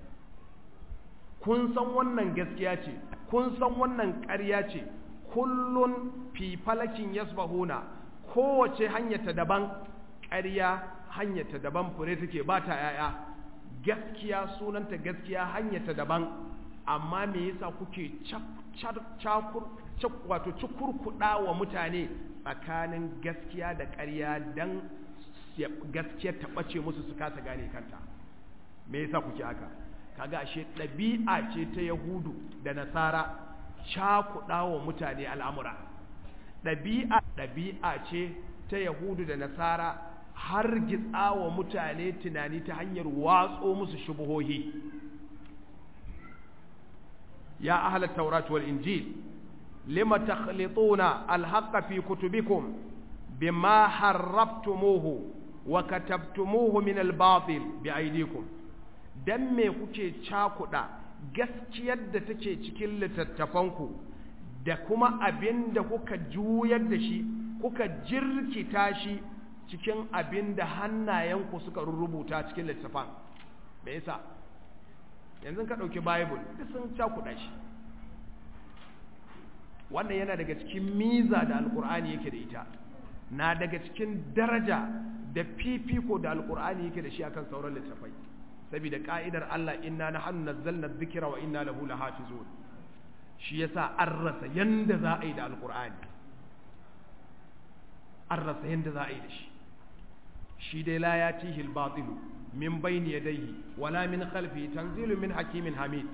kun san wannan gaskiya ce kun san wannan ƙarya ce kullun fi falakin yasbahuna kowace hanyar ta daban ƙarya hanyar ta daban fure take ba ta yaya gaskiya sunanta gaskiya hanyar ta daban amma me yasa kuke cakur wato cikurkuɗa wa mutane tsakanin gaskiya da ƙarya don gaskiya ta ɓace musu su kasa gane kanta me yasa kuke haka kaga ashe ɗabi'a ce ta yahudu da nasara cakuɗa wa mutane al'amura ɗabi'a ɗabi'a ce ta yahudu da nasara har gitsa wa mutane tunani ta hanyar watso musu shubuhohi ya ahla taurat wal injil lima takhlituna alhaqqa fi kutubikum bima harrabtumuhu wa katabtumuhu min albatil bi aydikum dan me kuke cakuda gaskiyar da take cikin littattafanku da kuma abin da kuka juyar da shi kuka jirkita shi cikin abin da hannayenku suka rubuta cikin littafan me yasa yanzu ka ɗauki bible duk sun cakuɗa shi wannan yana daga cikin miza da alkur'ani yake da ita na daga cikin daraja da fifiko da alkur'ani yake da shi akan sauran littafai saboda ka'idar Allah inna nahnu nazzalna dhikra wa inna lahu lahafizun shi yasa an rasa yanda za a yi da alkur'ani an rasa yanda za a yi da shi shi dai la yatihi al-batilu min bayni yadayhi wala min khalfihi tanzilu min hakimin hamid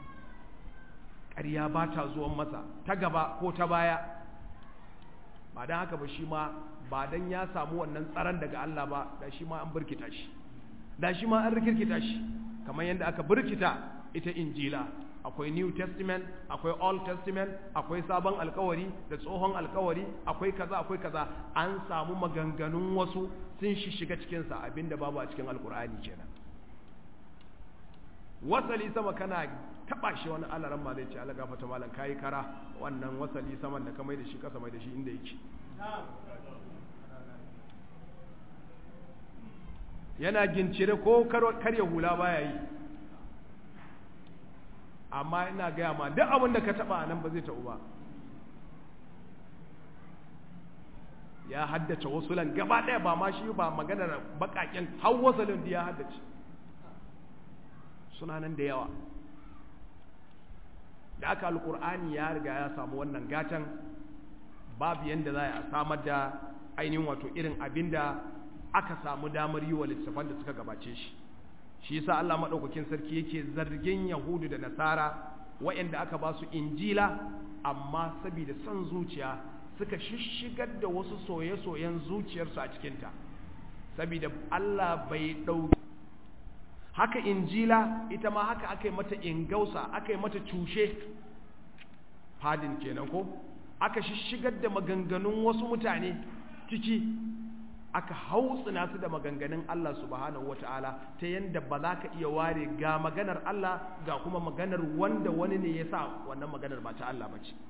ƙarya ba ta zuwan masa ta gaba ko ta baya ba don haka ba shi ma ba don ya samu wannan tsaron daga Allah ba da shi ma an birkita shi da shi ma an rikirkita shi kamar yadda aka birkita ita injila akwai new testament akwai old testament akwai sabon alkawari da tsohon alkawari akwai kaza akwai kaza an samu maganganun wasu sun shi shiga cikinsa abinda babu a cikin alkur'ani kenan wasali sama kana taba shi wani alaran ma zai ce ala gafata malam kayi kara wannan wasali saman da ka mai da shi kasa mai da shi inda yake yana gincire ko karya hula baya yi amma ina gaya ma duk abin da ka taba nan ba zai taɓu ba ya haddace wasulan gaba ɗaya ba ma shi ba maganar baƙaƙen har wasalin da ya haddace suna nan da yawa da aka alƙur'ani ya riga ya samu wannan gatan babu yadda za a samar da ainihin wato irin abin da aka samu damar yi wa littafan da suka gabace shi shi yasa Allah maɗaukakin sarki yake zargin yahudu da nasara waɗanda aka ba su injila amma saboda son zuciya suka shishigar da wasu soye-soyen zuciyarsu a cikinta saboda Allah bai ɗauki haka injila ita ma haka aka yi mata ingausa aka yi mata cushe fadin kenan ko aka shishigar da maganganun wasu mutane ciki aka hautsina su da maganganun Allah subhanahu wata'ala ta yanda ba za ka iya ware ga maganar Allah ga kuma maganar wanda wani ne ya sa wannan maganar ba ta Allah ba ce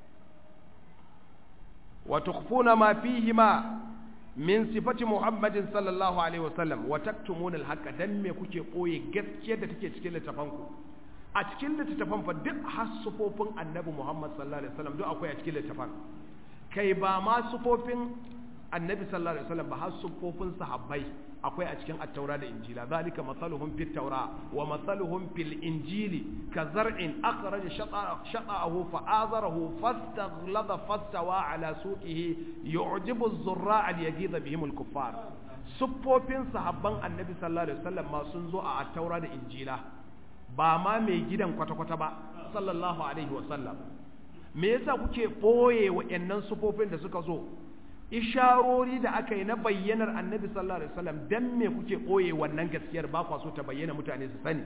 wa tukhfuna ma fihi ma min sifati Muhammadin sallallahu alaihi wasallam wa taktumuna al dan me kuke koye gaskiyar da take cikin littafanku a cikin littafan fa duk hasufofin annabi Muhammad sallallahu alaihi wasallam duk akwai a cikin littafan kai ba ma sufofin annabi sallallahu alaihi wasallam ba har sufofin sahabbai akwai a cikin at-taura da injila zalika masaluhum fit taura wa masaluhum fil injili ka zar'in akhraja shata'ahu fa azarahu fastaghlada fastawa ala suqihi yu'jibu az-zurra'a liyaghidha bihim al-kuffar sufofin sahabban annabi sallallahu alaihi wasallam ma sun zo a at-taura da injila ba ma mai gidan kwata-kwata ba sallallahu alaihi wasallam me yasa kuke ɓoye wa'annan sufofin da suka zo isharori da aka yi na bayyanar annabi sallallahu alaihi wasallam dan me kuke ɓoye wannan gaskiyar ba kwa so ta bayyana mutane su sani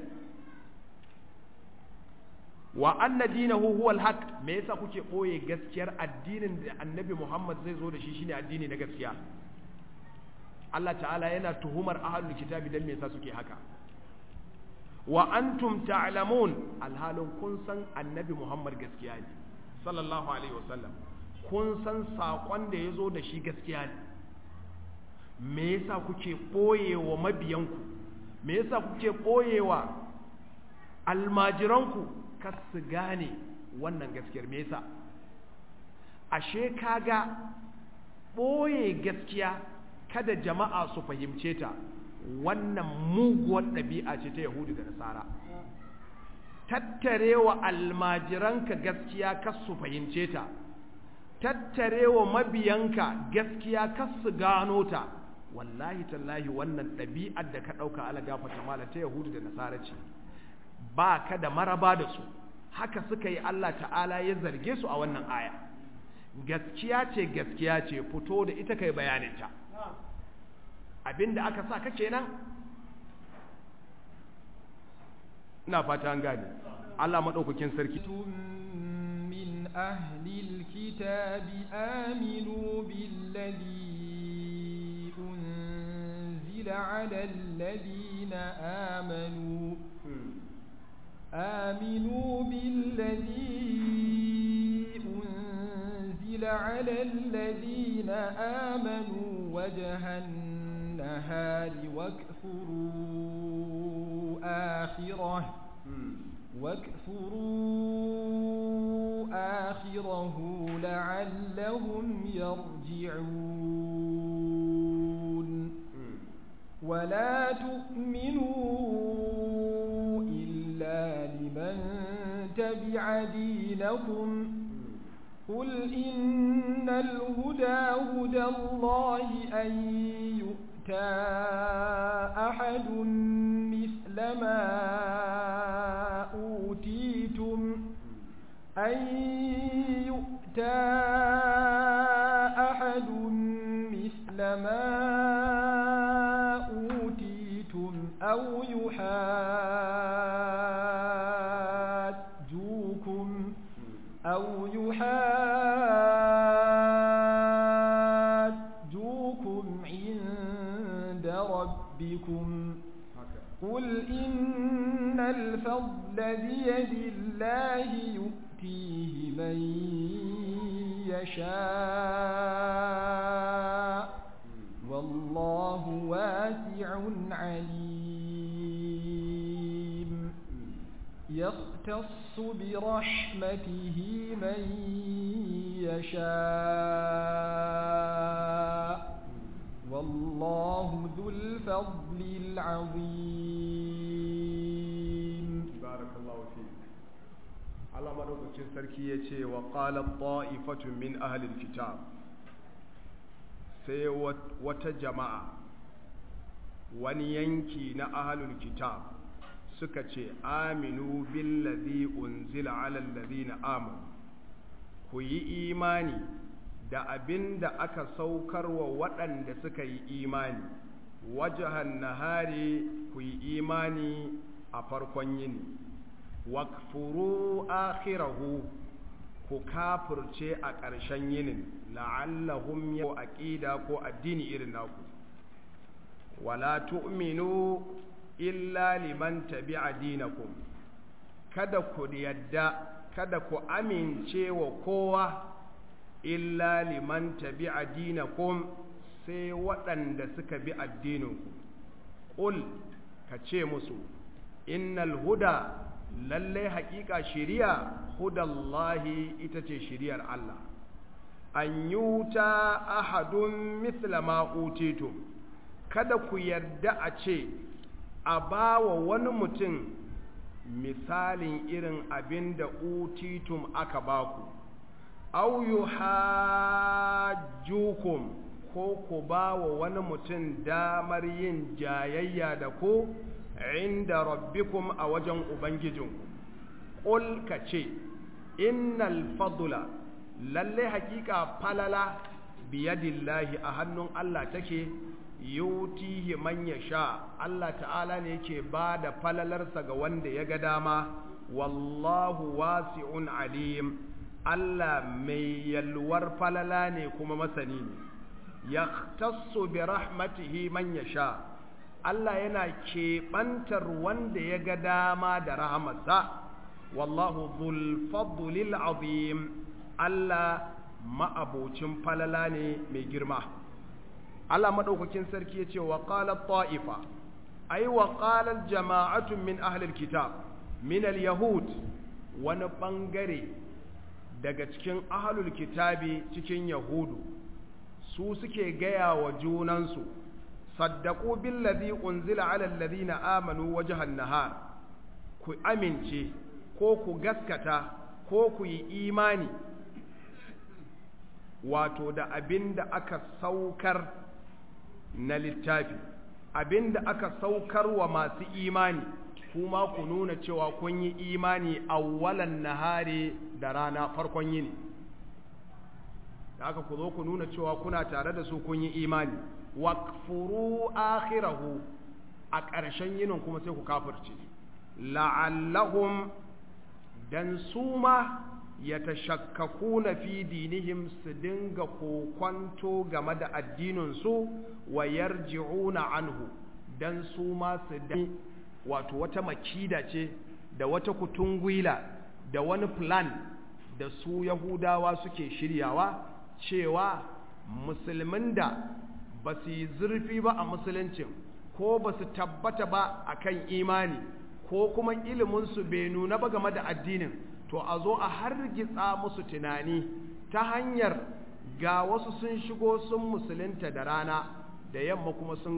wa anna dinahu huwa alhaq me yasa kuke ɓoye gaskiyar addinin da annabi Muhammad zai zo da shi shine addini na gaskiya Allah ta'ala yana tuhumar ahlul kitabi dan me yasa suke haka wa antum ta'lamun alhalin kun san annabi Muhammad gaskiya ne sallallahu alaihi wasallam kun san sakon da ya zo da shi gaskiya ne me yasa kuke ɓoyewa mabiyanku me yasa kuke ɓoyewa almajiranku kar su gane wannan gaskiyar me yasa ashe kaga ɓoye gaskiya kada jama'a su fahimce ta wannan muguwar ɗabi'a ce ta Yahudu da Nasara. Tattarewa almajiranka gaskiya kas su fahimce ta, tattarewa mabiyanka gaskiya kas su gano ta, wallahi tallahi wannan ɗabi'ar da ka ɗauka ala gafata mala ta Yahudu da Nasara ce, ba ka da maraba da su, haka suka yi Allah ta'ala ya zarge su a wannan aya. Gaskiya ce gaskiya ce fito da ita kai bayaninta. abinda aka sa ka kenan ina fata an gane Allah madaukakin sarki min ahlil kitabi aminu billadhi unzila ala alladhina amanu آمنوا بالذي أنزل على الذين آمنوا وجه النهار واكفروا آخره واكفروا آخره لعلهم يرجعون ولا تؤمنوا إلا لمن تبع دينكم قل إن الهدى هدى الله أن يؤتى أحد مثل ما أوتيتم أن يؤتى أحد مثل ما أوتيتم أو يحاجوكم أو يحاجوكم عند ربكم قل إن الفضل بيد الله يؤتيه من يشاء والله واسع عليم يختص برحمته من يشاء والله ذو الفضل العظيم بارك الله فيك Allah madaukakin sarki ya ce wa qalat ta'ifatun min ahli kitab sai wata jama'a wani yanki na ahlul kitab suka ce aminu billazi unzila ala allazina amanu ku yi imani da abin da aka saukar wa waɗanda suka yi imani wajahan nahari ku yi imani a farkon yini wakfuru akhirahu ku kafirce a ƙarshen yinin la'allahum yau aqida ko addini irin naku wala tu'minu illa liman tabi'a dinakum kada ku yadda kada ku amince wa kowa illa liman tabi'a dinakum sai waɗanda suka bi addininku ƙul ka ce musu innal huda lalle haƙiƙa shiriya hudallahi ita ce shiriyar Allah an yuta ahadun mithla ma utitum kada ku yarda a ce a bawa wani mutum misalin irin abin da utitum aka baku au yuhajjukum ko ku ba wa wani mutum damar yin jayayya da ku inda rabbikum a wajen ubangijinku ƙul ka ce innal fadula lalle hakika falala biyadillahi a hannun Allah take yutihi man sha Allah ta'ala ne yake ba da falalarsa ga wanda ya ga dama wallahu wasi'un alim Allah mai yalwar falala ne kuma masani ne yahtassu bi rahmatihi man yasha Allah yana keɓantar wanda ya ga dama da rahamarsa wallahu dhul fadlil azim Allah ma'abocin falala ne mai girma Allah madaukakin sarki yace wa qala ta'ifa ay wa qala jama'atun min ahli alkitab min alyahud wani bangare daga cikin ahlul kitabi cikin yahudu su suke gaya wa junansu saddaku billazi unzila ala alladhina amanu wajhan nahar ku amince ko ku gaskata ko ku yi imani wato da abinda aka saukar na littafi abinda aka saukar wa masu imani kuma ku nuna cewa kun yi imani awwalan nahari da rana farkon yini da aka ku zo ku nuna cewa kuna tare da su kun yi imani wakfuru akhirahu a ƙarshen yinin kuma sai ku kafirce la'allahum dan su ma ya tashakkakuna fi dinihim su dinga kokwanto game da addininsu wa yarji'una anhu dan su ma su da wato wata makida ce da wata kutungwila da wani plan da su yahudawa suke shiryawa cewa musulmin da ba su yi zurfi ba a musuluncin ko ba su tabbata ba a kan imani ko kuma iliminsu bai nuna ba game da addinin to a zo a hargitsa musu tunani ta hanyar ga wasu sun shigo sun musulunta da rana da yamma kuma sun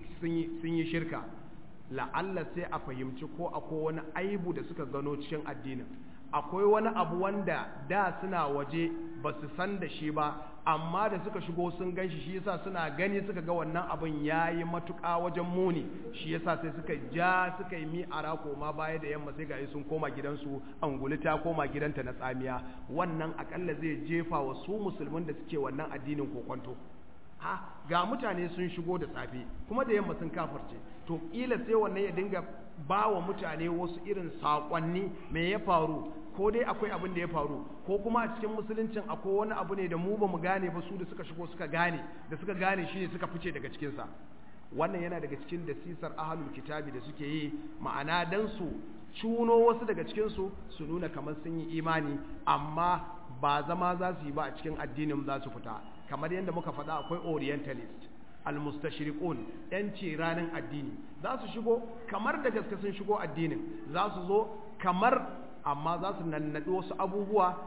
yi shirka la'alla sai a fahimci ko akwai wani aibu da suka gano cikin addinin akwai wani abu wanda da suna waje ba su san da shi ba amma da suka shigo sun gan shi shi yasa suna gani suka ga wannan abin ya yi matuƙa wajen muni shi yasa sai suka ja suka yi mi'ara koma baya da yamma sai ga sun koma gidansu anguli ta koma gidanta na tsamiya wannan akalla zai jefa wa su musulmin da suke wannan addinin kokonto ha ga mutane sun shigo da safe kuma da yamma sun kafarce to kila sai wannan ya dinga ba wa mutane wasu irin saƙonni me ya faru ko dai akwai abin da ya faru ko kuma a cikin musuluncin akwai wani abu ne da mu ba mu gane ba su da suka shigo suka gane da suka gane shi ne suka fice daga cikinsa wannan yana daga cikin dasisar ahalul kitabi da suke yi ma'ana dan su cuno wasu daga cikinsu su nuna kamar sun yi imani amma ba zama za su yi ba a cikin addinin za su fita kamar yadda muka faɗa akwai orientalist almustashriqun yanci ranar addini za su shigo kamar da gaske sun shigo addinin za su zo kamar amma za su nannaɗi wasu abubuwa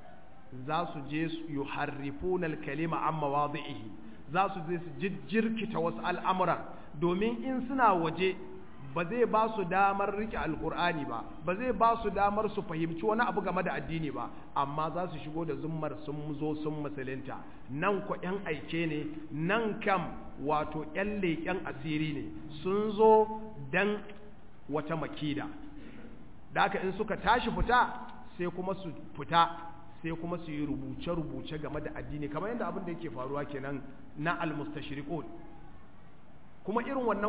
za su je su yuharrifuna al-kalima an mawadhihi za su je su jijjirkita wasu al'amuran domin in suna waje ba zai ba su damar rike alkur'ani ba ba zai ba su damar su fahimci wani abu game da addini ba amma za su shigo da zummar sun zo sun musulunta nan ko yan aike ne nan kam wato yan leƙen asiri ne sun zo dan wata makida da haka in suka tashi fita sai kuma su fita sai kuma su yi rubuce-rubuce game da addini kamar yadda abin da yake faruwa kenan na almustashriqun kuma irin wannan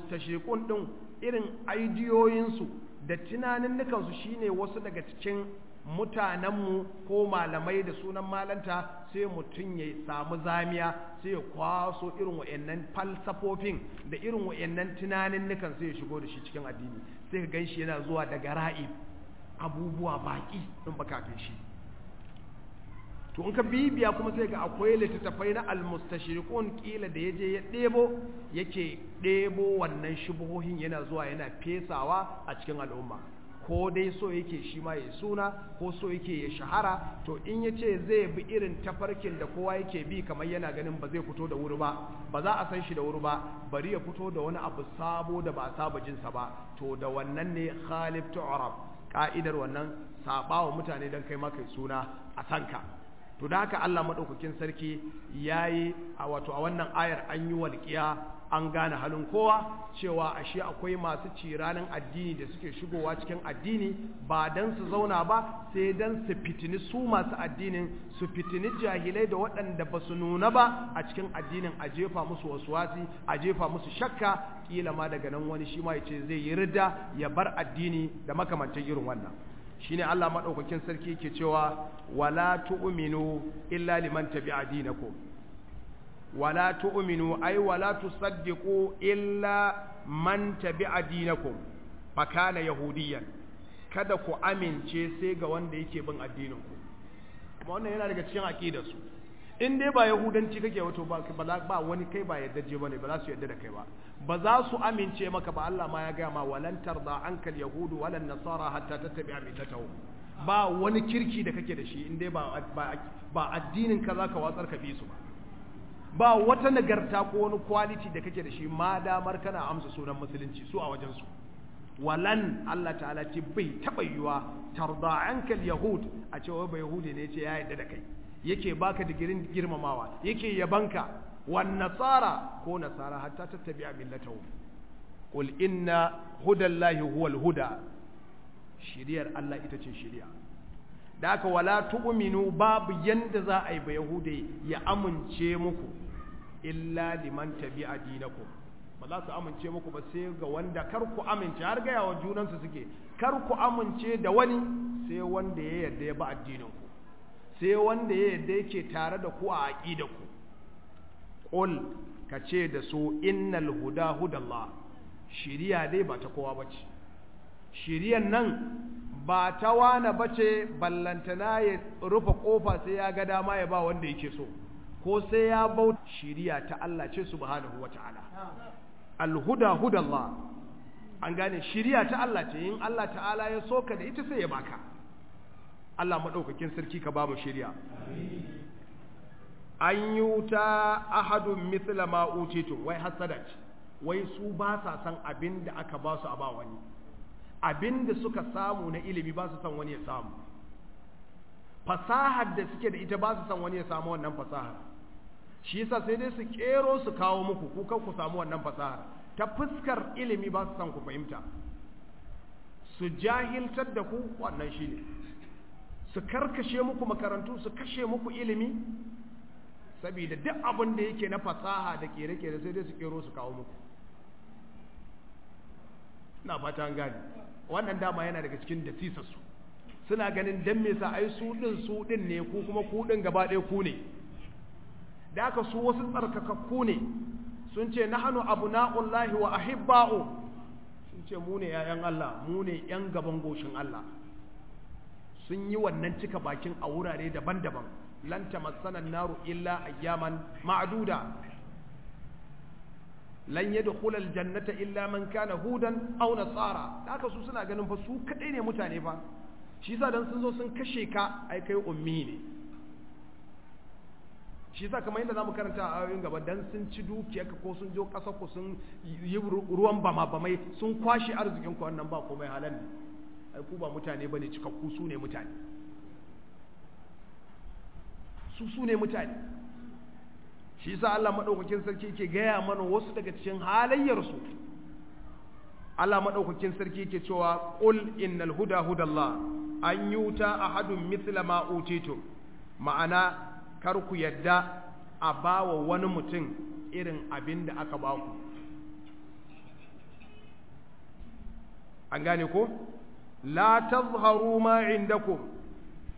almustashriqun din irin aidiyoyinsu da tunanin nukansu shine wasu daga cikin mutanenmu ko malamai da sunan malanta sai mutum ya samu zamiya sai ya kwaso irin wa'annan falsafofin da irin wa'annan tunanin nukan sai ya shigo da shi cikin addini sai ka ganshi yana zuwa daga ra'ib abubuwa baki in ba kafin shi to in ka bibiya kuma sai ga akwai littattafai na almustashriqun kila da yaje ya debo yake debo wannan shubuhohin yana zuwa yana fesawa a cikin al'umma ko dai so yake shi ma ya suna ko so yake ya shahara to in ya ce zai bi irin tafarkin da kowa yake bi kamar yana ganin ba zai fito da wuri ba ba za a san shi da wuri ba bari ya fito da wani abu sabo da ba a saba jinsa ba to da wannan ne khalif tu'rab ka'idar wannan sabawa mutane dan kai maka suna a sanka to da haka Allah madaukakin sarki yayi a wato a wannan ayar an yi walƙiya an gane halin kowa cewa ashe akwai masu ciranin addini da suke shigowa cikin addini ba dan su zauna ba sai dan su fitini su masu addinin su fitini jahilai da waɗanda ba su nuna ba a cikin addinin a jefa musu wasuwasi a jefa musu shakka kila ma daga nan wani shi ma ya ce zai yi ridda ya bar addini da makamantan irin wannan shine Allah madaukakin sarki yake cewa wala tu'minu illa liman tabi'a dinakum wala tu'minu ay wala tusaddiqu illa man tabi'a dinakum fa kana yahudiyan kada ku amince sai ga wanda yake bin addinin ku kuma wannan yana daga cikin aqidar su in dai ba yahudanci kake wato ba ba wani kai ba yadda je bane ba za su yadda da kai ba ba za su amince maka ba Allah ma ya ga ma walan tarda ankal yahudu walan nasara hatta tattabi'a millatahum ba wani kirki da kake da shi in dai ba ba addinin ka zaka watsar ka bi su ba ba wata nagarta ko wani quality da kake da shi ma damar kana amsa sunan musulunci su a wajen su walan Allah ta'ala ce bai taba yiwa tarda ankal yahud a cewa ba yahudi ne ce ya yarda da kai yake baka digirin girmamawa yake yabanka wan nasara ko nasara hatta tattabi'a millatahu qul inna hudallahi huwal huda shiriyar Allah ita ce shiriya da aka wala tu'minu babu yanda za a yi ba yahude ya amince muku illa liman tabi'a dinakum ba za su amince muku ba sai ga wanda kar ku amince har ga yawa junansu suke kar ku amince da wani sai wanda ya yarda ya ba addinin ku sai wanda ya yarda yake tare da ku a aqida ku qul ka ce da su innal huda hudallah shiriya dai ba ta kowa bace shiriyan nan ba ta wane bace ballantana ya rufe kofa sai ya ga dama ya ba wanda yake so ko sai ya bauta shiriya ta Allah ce subhanahu wata'ala alhuda hudallah an gane shiriya ta Allah ce in Allah ta'ala ya soka da ita sai ya baka Allah madaukakin sarki ka ba mu shiriya an yi wuta ahadun mithla ma utitu wai hasada ce wai su ba sa san abin da aka ba su a ba wani abin da suka samu na ilimi ba su san wani ya samu fasahar da suke da ita ba su san wani ya samu wannan fasahar shi yasa sai dai su kero su kawo muku ku kan ku samu wannan fasahar ta fuskar ilimi ba su san ku fahimta su jahiltar da ku wannan shine su karkashe muku makarantu su kashe muku ilimi saboda duk abin da yake na fasaha da kere-kere sai dai su kero su kawo muku na fata an gane wannan dama yana daga cikin dasisarsu suna ganin dan me sa ai su din su din ne ku kuma ku din gaba ɗaya ku ne da aka su wasu tsarkakakku ne sun ce nahnu abna'ullahi wa ahibba'u sun ce mu ne yayan Allah mu ne yan gaban goshin Allah sun yi wannan cika bakin a wurare daban-daban lan tamassana naru illa ayyaman ma'duda lan yadkhula aljannata illa man kana hudan aw nasara haka su suna ganin fa su kadai ne mutane fa shi yasa dan sun zo sun kashe ka ai kai ummi ne shi yasa kamar yadda zamu karanta a ayoyin gaba dan sun ci dukiyarka ko sun jo kasar ku sun yi ruwan bama bamai sun kwashi arzikin ku wannan ba komai halan ne ai ku ba mutane bane cikakku su ne mutane su su ne mutane shi yasa Allah madaukakin sarki yake gaya mana wasu daga cikin halayyarsu Allah madaukakin sarki yake cewa qul innal huda hudallah an yuta ahadun mithla ma utitum ma'ana kar ku yadda a bawa wani mutum irin abin da aka ba ku an gane ko la tazharu ma indakum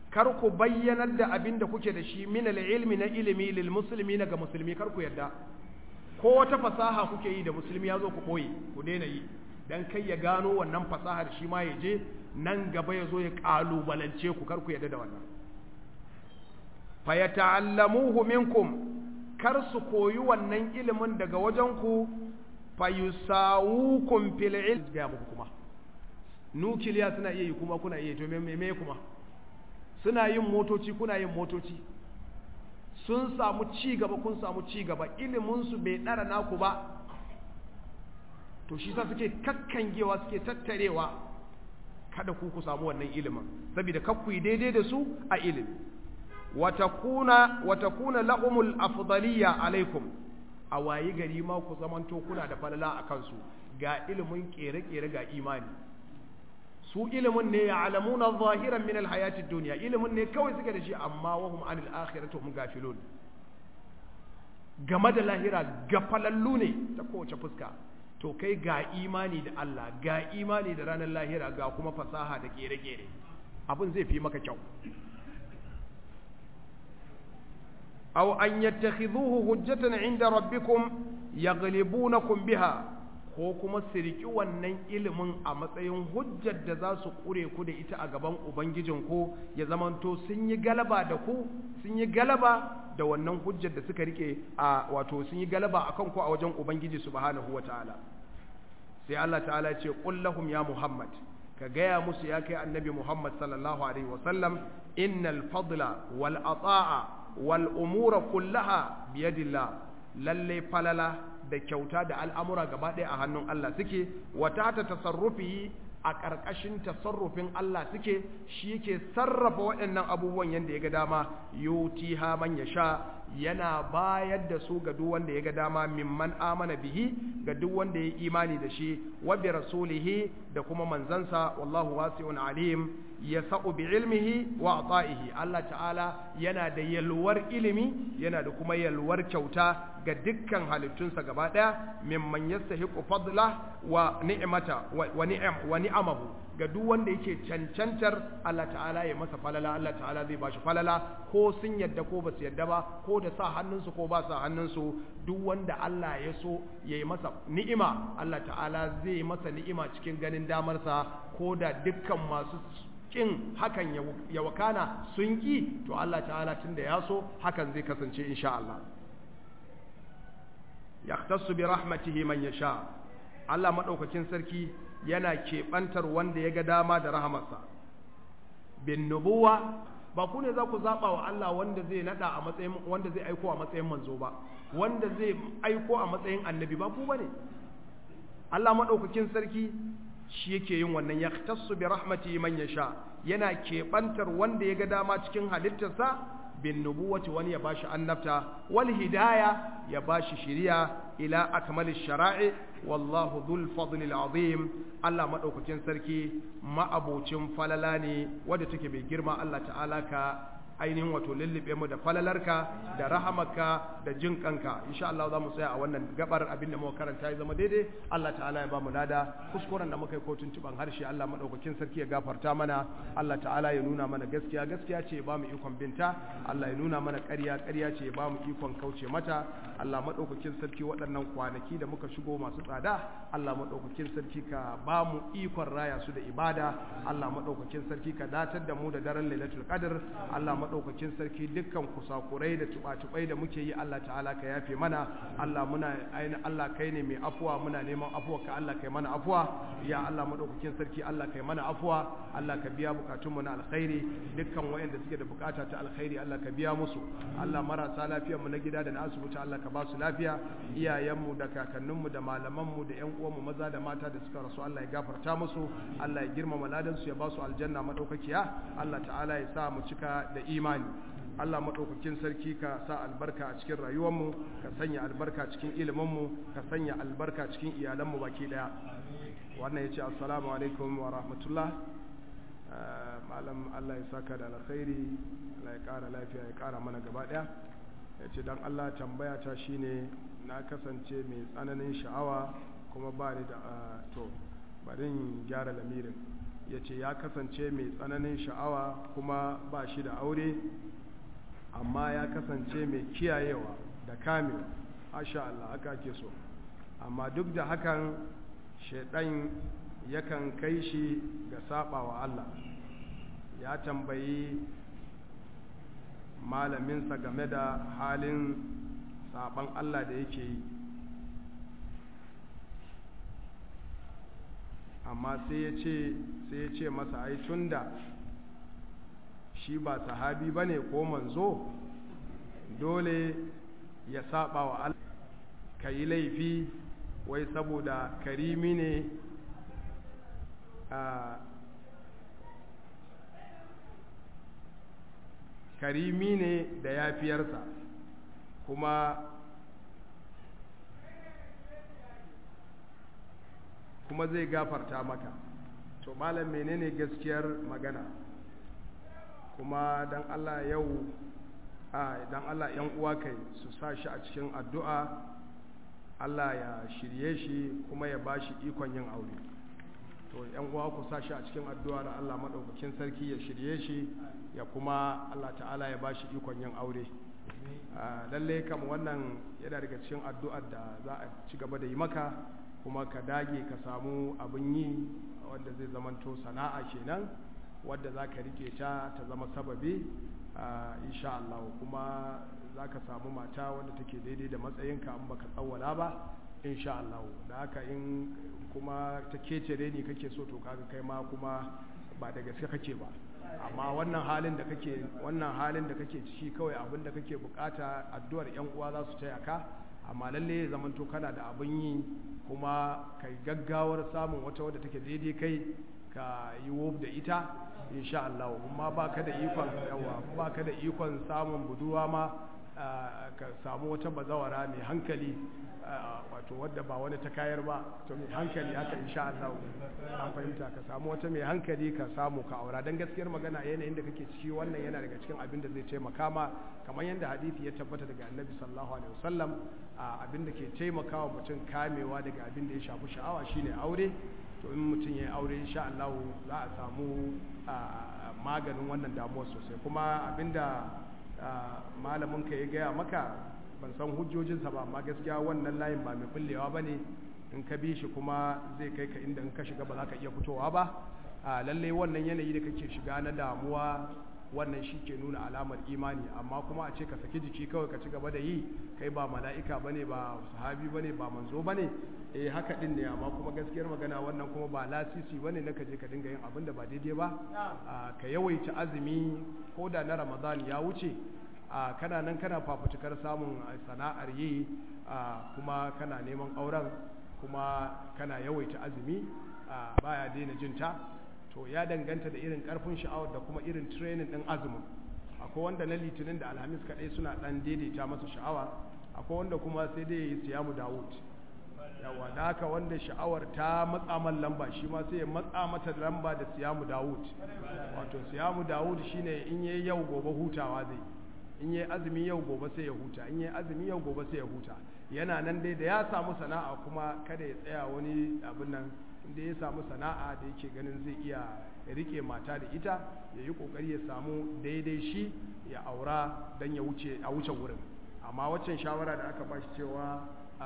kar ku bayyanar da abin da kuke da shi min ilmi na ilimi lil musulmi ga musulmi kar ku yadda ko wata fasaha kuke yi da musulmi ya zo ku ɓoye ku daina yi dan kai ya gano wannan fasahar shi ma ya je nan gaba ya zo ya ƙalubalance ku kar ku yadda da wannan fa yata'allamuhu minkum kar su koyi wannan ilimin daga wajen ku fa yusawukum fil ilm ga muku kuma nukiliya suna iya yi kuma kuna iya to me me kuma suna yin motoci kuna yin motoci sun samu ci gaba kun samu ci gaba iliminsu bai ɗara naku ba to shi sa suke kakkangewa suke tattarewa kada ku ku samu wannan ilimin saboda kakku yi daidai da su a ilimi watakuna watakuna lahumul afdaliya alaikum a wayi gari ma ku zamanto kuna da falala a kansu ga ilimin kere-kere ga imani su ilimin ne ya alamuna zahiran min alhayati duniya ilimin ne kawai suke da shi amma wahum anil akhirati hum gafilun game da lahira gafalallu ne ta kowace fuska to kai ga imani da Allah ga imani da ranar lahira ga kuma fasaha da kere-kere abin zai fi maka kyau aw an yattakhidhuhu hujjatan inda rabbikum yaghlibunakum biha ko kuma su riƙi wannan ilimin a matsayin hujjar da za su ƙure ku da ita a gaban Ubangijinku ya zamanto sun yi galaba da ku sun yi galaba da wannan hujjar da suka riƙe a wato sun yi galaba a kanku a wajen Ubangiji subhanahu wa ta'ala sai Allah ta'ala ce lahum ya Muhammad ka gaya musu ya kai annabi Muhammad sallallahu alaihi wasallam innal fadla wal ata'a wal umura kullaha biyadillah lalle falala da kyauta da al'amura gaba ɗaya a hannun Allah suke, wata ta tasarrufi a ƙarƙashin tasarrufin Allah suke, shi ke sarrafa waɗannan abubuwan yadda ya ga dama, yuti ha man ya sha, yana bayar da su ga duk wanda ya ga dama mimman amana bihi ga duk wanda ya imani da shi, wa bi rasulihi da kuma manzansa, wallahu wasi'un alim, ya sa'u bi ilmihi wa ata'ihi Allah ta'ala yana da yalwar ilimi yana da kuma yalwar kyauta ga dukkan halittunsa gaba ɗaya mimman yastahiqu fadla wa ni'mata wa ni'am wa ni'amahu ga duk wanda yake cancantar Allah ta'ala ya masa falala Allah ta'ala zai bashi falala ko sun yadda ko ba su yadda ba ko da sa hannunsu ko ba sa hannunsu duk wanda Allah ya so ya yi masa ni'ima Allah ta'ala zai masa ni'ima cikin ganin damarsa ko da dukkan masu kin hakan ya wakana sun ki to Allah ta'ala tunda ya so hakan zai kasance insha Allah yahtassu bi rahmatihi man yasha Allah madaukakin sarki yana keɓantar wanda ya ga dama da rahamarsa bin nubuwa ba ku ne za ku zaɓa wa Allah wanda zai naɗa a matsayin wanda zai aiko a matsayin manzo ba wanda zai aiko a matsayin annabi ba ku bane Allah madaukakin sarki shi yake yin wannan yahtassu bi rahmatihi man yasha yana keɓantar wanda ya ga dama cikin halittarsa bin nubuwati wani ya bashi annabta wal hidaya ya bashi shiriya ila akmalish shara'i wallahu dhul fadli azim Allah madaukakin sarki ma'abocin falala ne wanda take mai girma Allah ta'ala ka ainihin wato lullube mu da falalarka da rahamarka da jin kanka insha Allah za mu tsaya a wannan gabar abinda muka karanta ya zama daidai Allah ta'ala ya ba mu lada kuskuren da muka yi kotun tuban harshe Allah madaukakin sarki ya gafarta mana Allah ta'ala ya nuna mana gaskiya gaskiya ce ya ba mu ikon binta Allah ya nuna mana ƙarya ƙarya ce ya ba mu ikon kauce mata Allah madaukakin sarki waɗannan kwanaki da muka shigo masu tsada Allah madaukakin sarki ka ba mu ikon raya su da ibada Allah madaukakin sarki ka datar da mu da daren Lailatul Qadr Allah maɗaukakin sarki dukkan kusakurai da tuba-tubai da muke yi Allah ta'ala ka yafe mana Allah muna aini Allah kai ne mai afuwa muna neman afuwa ka Allah kai mana afuwa ya Allah maɗaukakin sarki Allah kai mana afuwa Allah ka biya bukatun mu na alkhairi dukkan wayanda suke da bukata ta alkhairi Allah ka biya musu Allah marasa lafiyar mu na gida da na asibiti Allah ka ba su lafiya iyayenmu da kakanninmu da malamanmu da ƴan uwanmu maza da mata da suka rasu Allah ya gafarta musu Allah ya girmama ladan su ya ba su aljanna madaukakiya Allah ta'ala ya sa mu cika da imani Allah maɗaukakin sarki ka sa albarka a cikin rayuwarmu ka sanya albarka cikin iliminmu ka sanya albarka cikin iyalanmu baki ɗaya wannan ya ce assalamu alaikum wa rahmatullah malam Allah ya saka da alkhairi Allah ya ƙara lafiya ya ƙara mana gaba ɗaya ya ce don Allah tambaya ta shine na kasance mai tsananin sha'awa kuma ba ni da to bari in gyara lamirin ya ce ya kasance mai tsananin sha'awa kuma ba shi da aure amma ya kasance mai kiyayewa da kamewa asha Allah haka ke so amma duk da hakan shaidan yakan kai shi ga saba wa Allah ya tambayi malaminsa game da halin saban Allah da yake yi amma sai ya ce sai ya ce masa ai tunda shi ba sahabi bane ko manzo dole ya saba wa Allah ka yi laifi wai saboda karimi ne karimi ne da yafiyarsa kuma kuma zai gafarta maka to malam menene gaskiyar magana kuma dan Allah yau a dan Allah yan uwa kai su sa shi a cikin addu'a Allah ya shirye shi kuma ya bashi ikon yin aure to yan uwa ku sa shi a cikin addu'a da Allah madaukakin sarki ya shirye shi ya kuma Allah ta'ala ya bashi ikon yin aure lalle kam wannan yana daga cikin addu'ar da za a ci gaba da yi maka kuma ka dage ka samu abin yi wanda zai zamanto sana'a kenan wadda za ka rike ta ta zama sababi insha Allah kuma za ka samu mata wadda take daidai da matsayinka an baka tsawwala ba insha Allah da haka in kuma ta kecere ni kake so to kaga kai ma kuma ba da gaske kake ba amma wannan halin da kake wannan halin da kake ciki kawai abin da kake bukata addu'ar yan uwa za su taya ka amma lalle ya zamanto kana da abin yi kuma kai gaggawar samun wata wadda take daidai kai ka yi wof da ita insha Allah amma baka da ikon yawa baka da ikon samun buduwa ma ka samu wata bazawara mai hankali wato wadda ba wani ta kayar ba to mai hankali haka insha Allah an fahimta ka samu wata mai hankali ka samu ka aura dan gaskiyar magana yanayin da kake ciki wannan yana daga cikin abin da zai taimaka ma kamar yadda hadisi ya tabbata daga Annabi sallallahu alaihi wasallam abin da ke taimakawa mutum kamewa daga abin da ya shafi sha'awa shine aure to in mutum ya yi aure insha Allah za a samu maganin wannan damuwar sosai kuma abinda malamin ka ya gaya maka ban san hujjojinsa ba amma gaskiya wannan layin ba mai bullewa ba ne in ka bi shi kuma zai kai ka inda in ka shiga ba za ka iya fitowa ba lallai wannan yanayi da kake shiga na damuwa wannan shi ke nuna alamar imani amma kuma a ce ka saki jiki kawai ka ci gaba da yi kai ba mala'ika ba ne ba sahabi ba ne ba manzo ba ne eh haka din ne amma kuma gaskiyar magana wannan kuma ba lasisi ba ne na ka je ka dinga yin abin da ba daidai ba ka yawaita azumi ko da na ramadan ya wuce kana nan kana fafutukar samun sana'ar yi kuma kana neman auren kuma kana yawaita azumi baya daina jinta to ya danganta da irin karfin sha'awar da kuma irin training din azumin akwai wanda na litinin da alhamis kaɗai suna ɗan daidaita masa sha'awa akwai wanda kuma sai dai yi siyamu dawud yawa da haka wanda sha'awar ta matsa man lamba shi ma sai ya matsa mata lamba da siyamu dawud wato siyamu dawud shine in yayi yau gobe hutawa zai in yayi azumi yau gobe sai ya huta in yayi azumi yau gobe sai ya huta yana nan dai da ya samu sana'a kuma kada ya tsaya wani abin nan inda ya samu sana'a da yake ganin zai iya rike mata da ita ya yi kokari ya samu daidai shi ya aura don ya wuce a wuce wurin amma waccan shawara da aka bashi cewa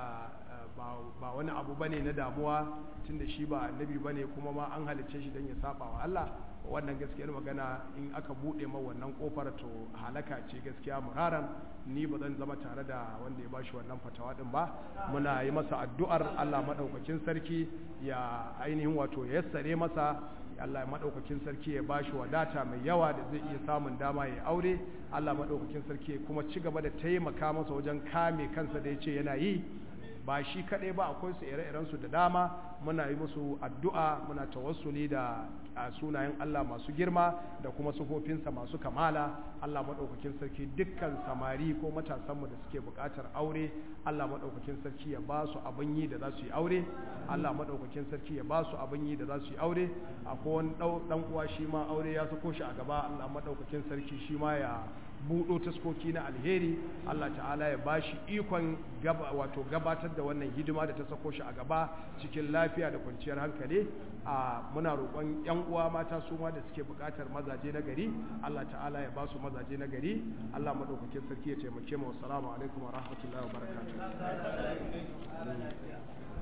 ba wani abu bane na damuwa tunda shi ba annabi bane kuma ma an halicce shi don ya saba wa Allah wannan gaskiyar magana in aka bude ma wannan kofar to halaka ce gaskiya muraran ni ba zan zama tare da wanda ya bashi wannan fatawa din ba muna yi masa addu'ar Allah madaukakin sarki ya ainihin wato ya yassare masa Allah madaukakin sarki ya bashi wadata mai yawa da zai iya samun dama ya aure Allah madaukakin sarki kuma ci gaba da taimaka masa wajen kame kansa da yace yana yi ba shi kaɗai ba akwai su ire su da dama muna yi musu addu'a muna tawassuli da sunayen Allah masu girma da kuma sufofinsa masu kamala Allah maɗaukakin sarki dukkan samari ko matasanmu da suke buƙatar aure Allah maɗaukakin sarki ya ba su abin yi da za su yi aure Allah maɗaukakin sarki ya ba su abin yi da za su yi aure akwai wani ɗan uwa shi ma aure ya sako shi a gaba Allah maɗaukakin sarki shi ma ya buɗo taskoki na alheri Allah ta'ala ya bashi ikon gaba wato gabatar da wannan hidima da ta sako shi a gaba cikin lafiya da kwanciyar hankali a muna roƙon yan uwa mata su ma da suke buƙatar mazaje na gari Allah ta'ala ya ba su mazaje na gari Allah madaukakin sarki ya taimake mu assalamu alaikum wa rahmatullahi wa barakatuh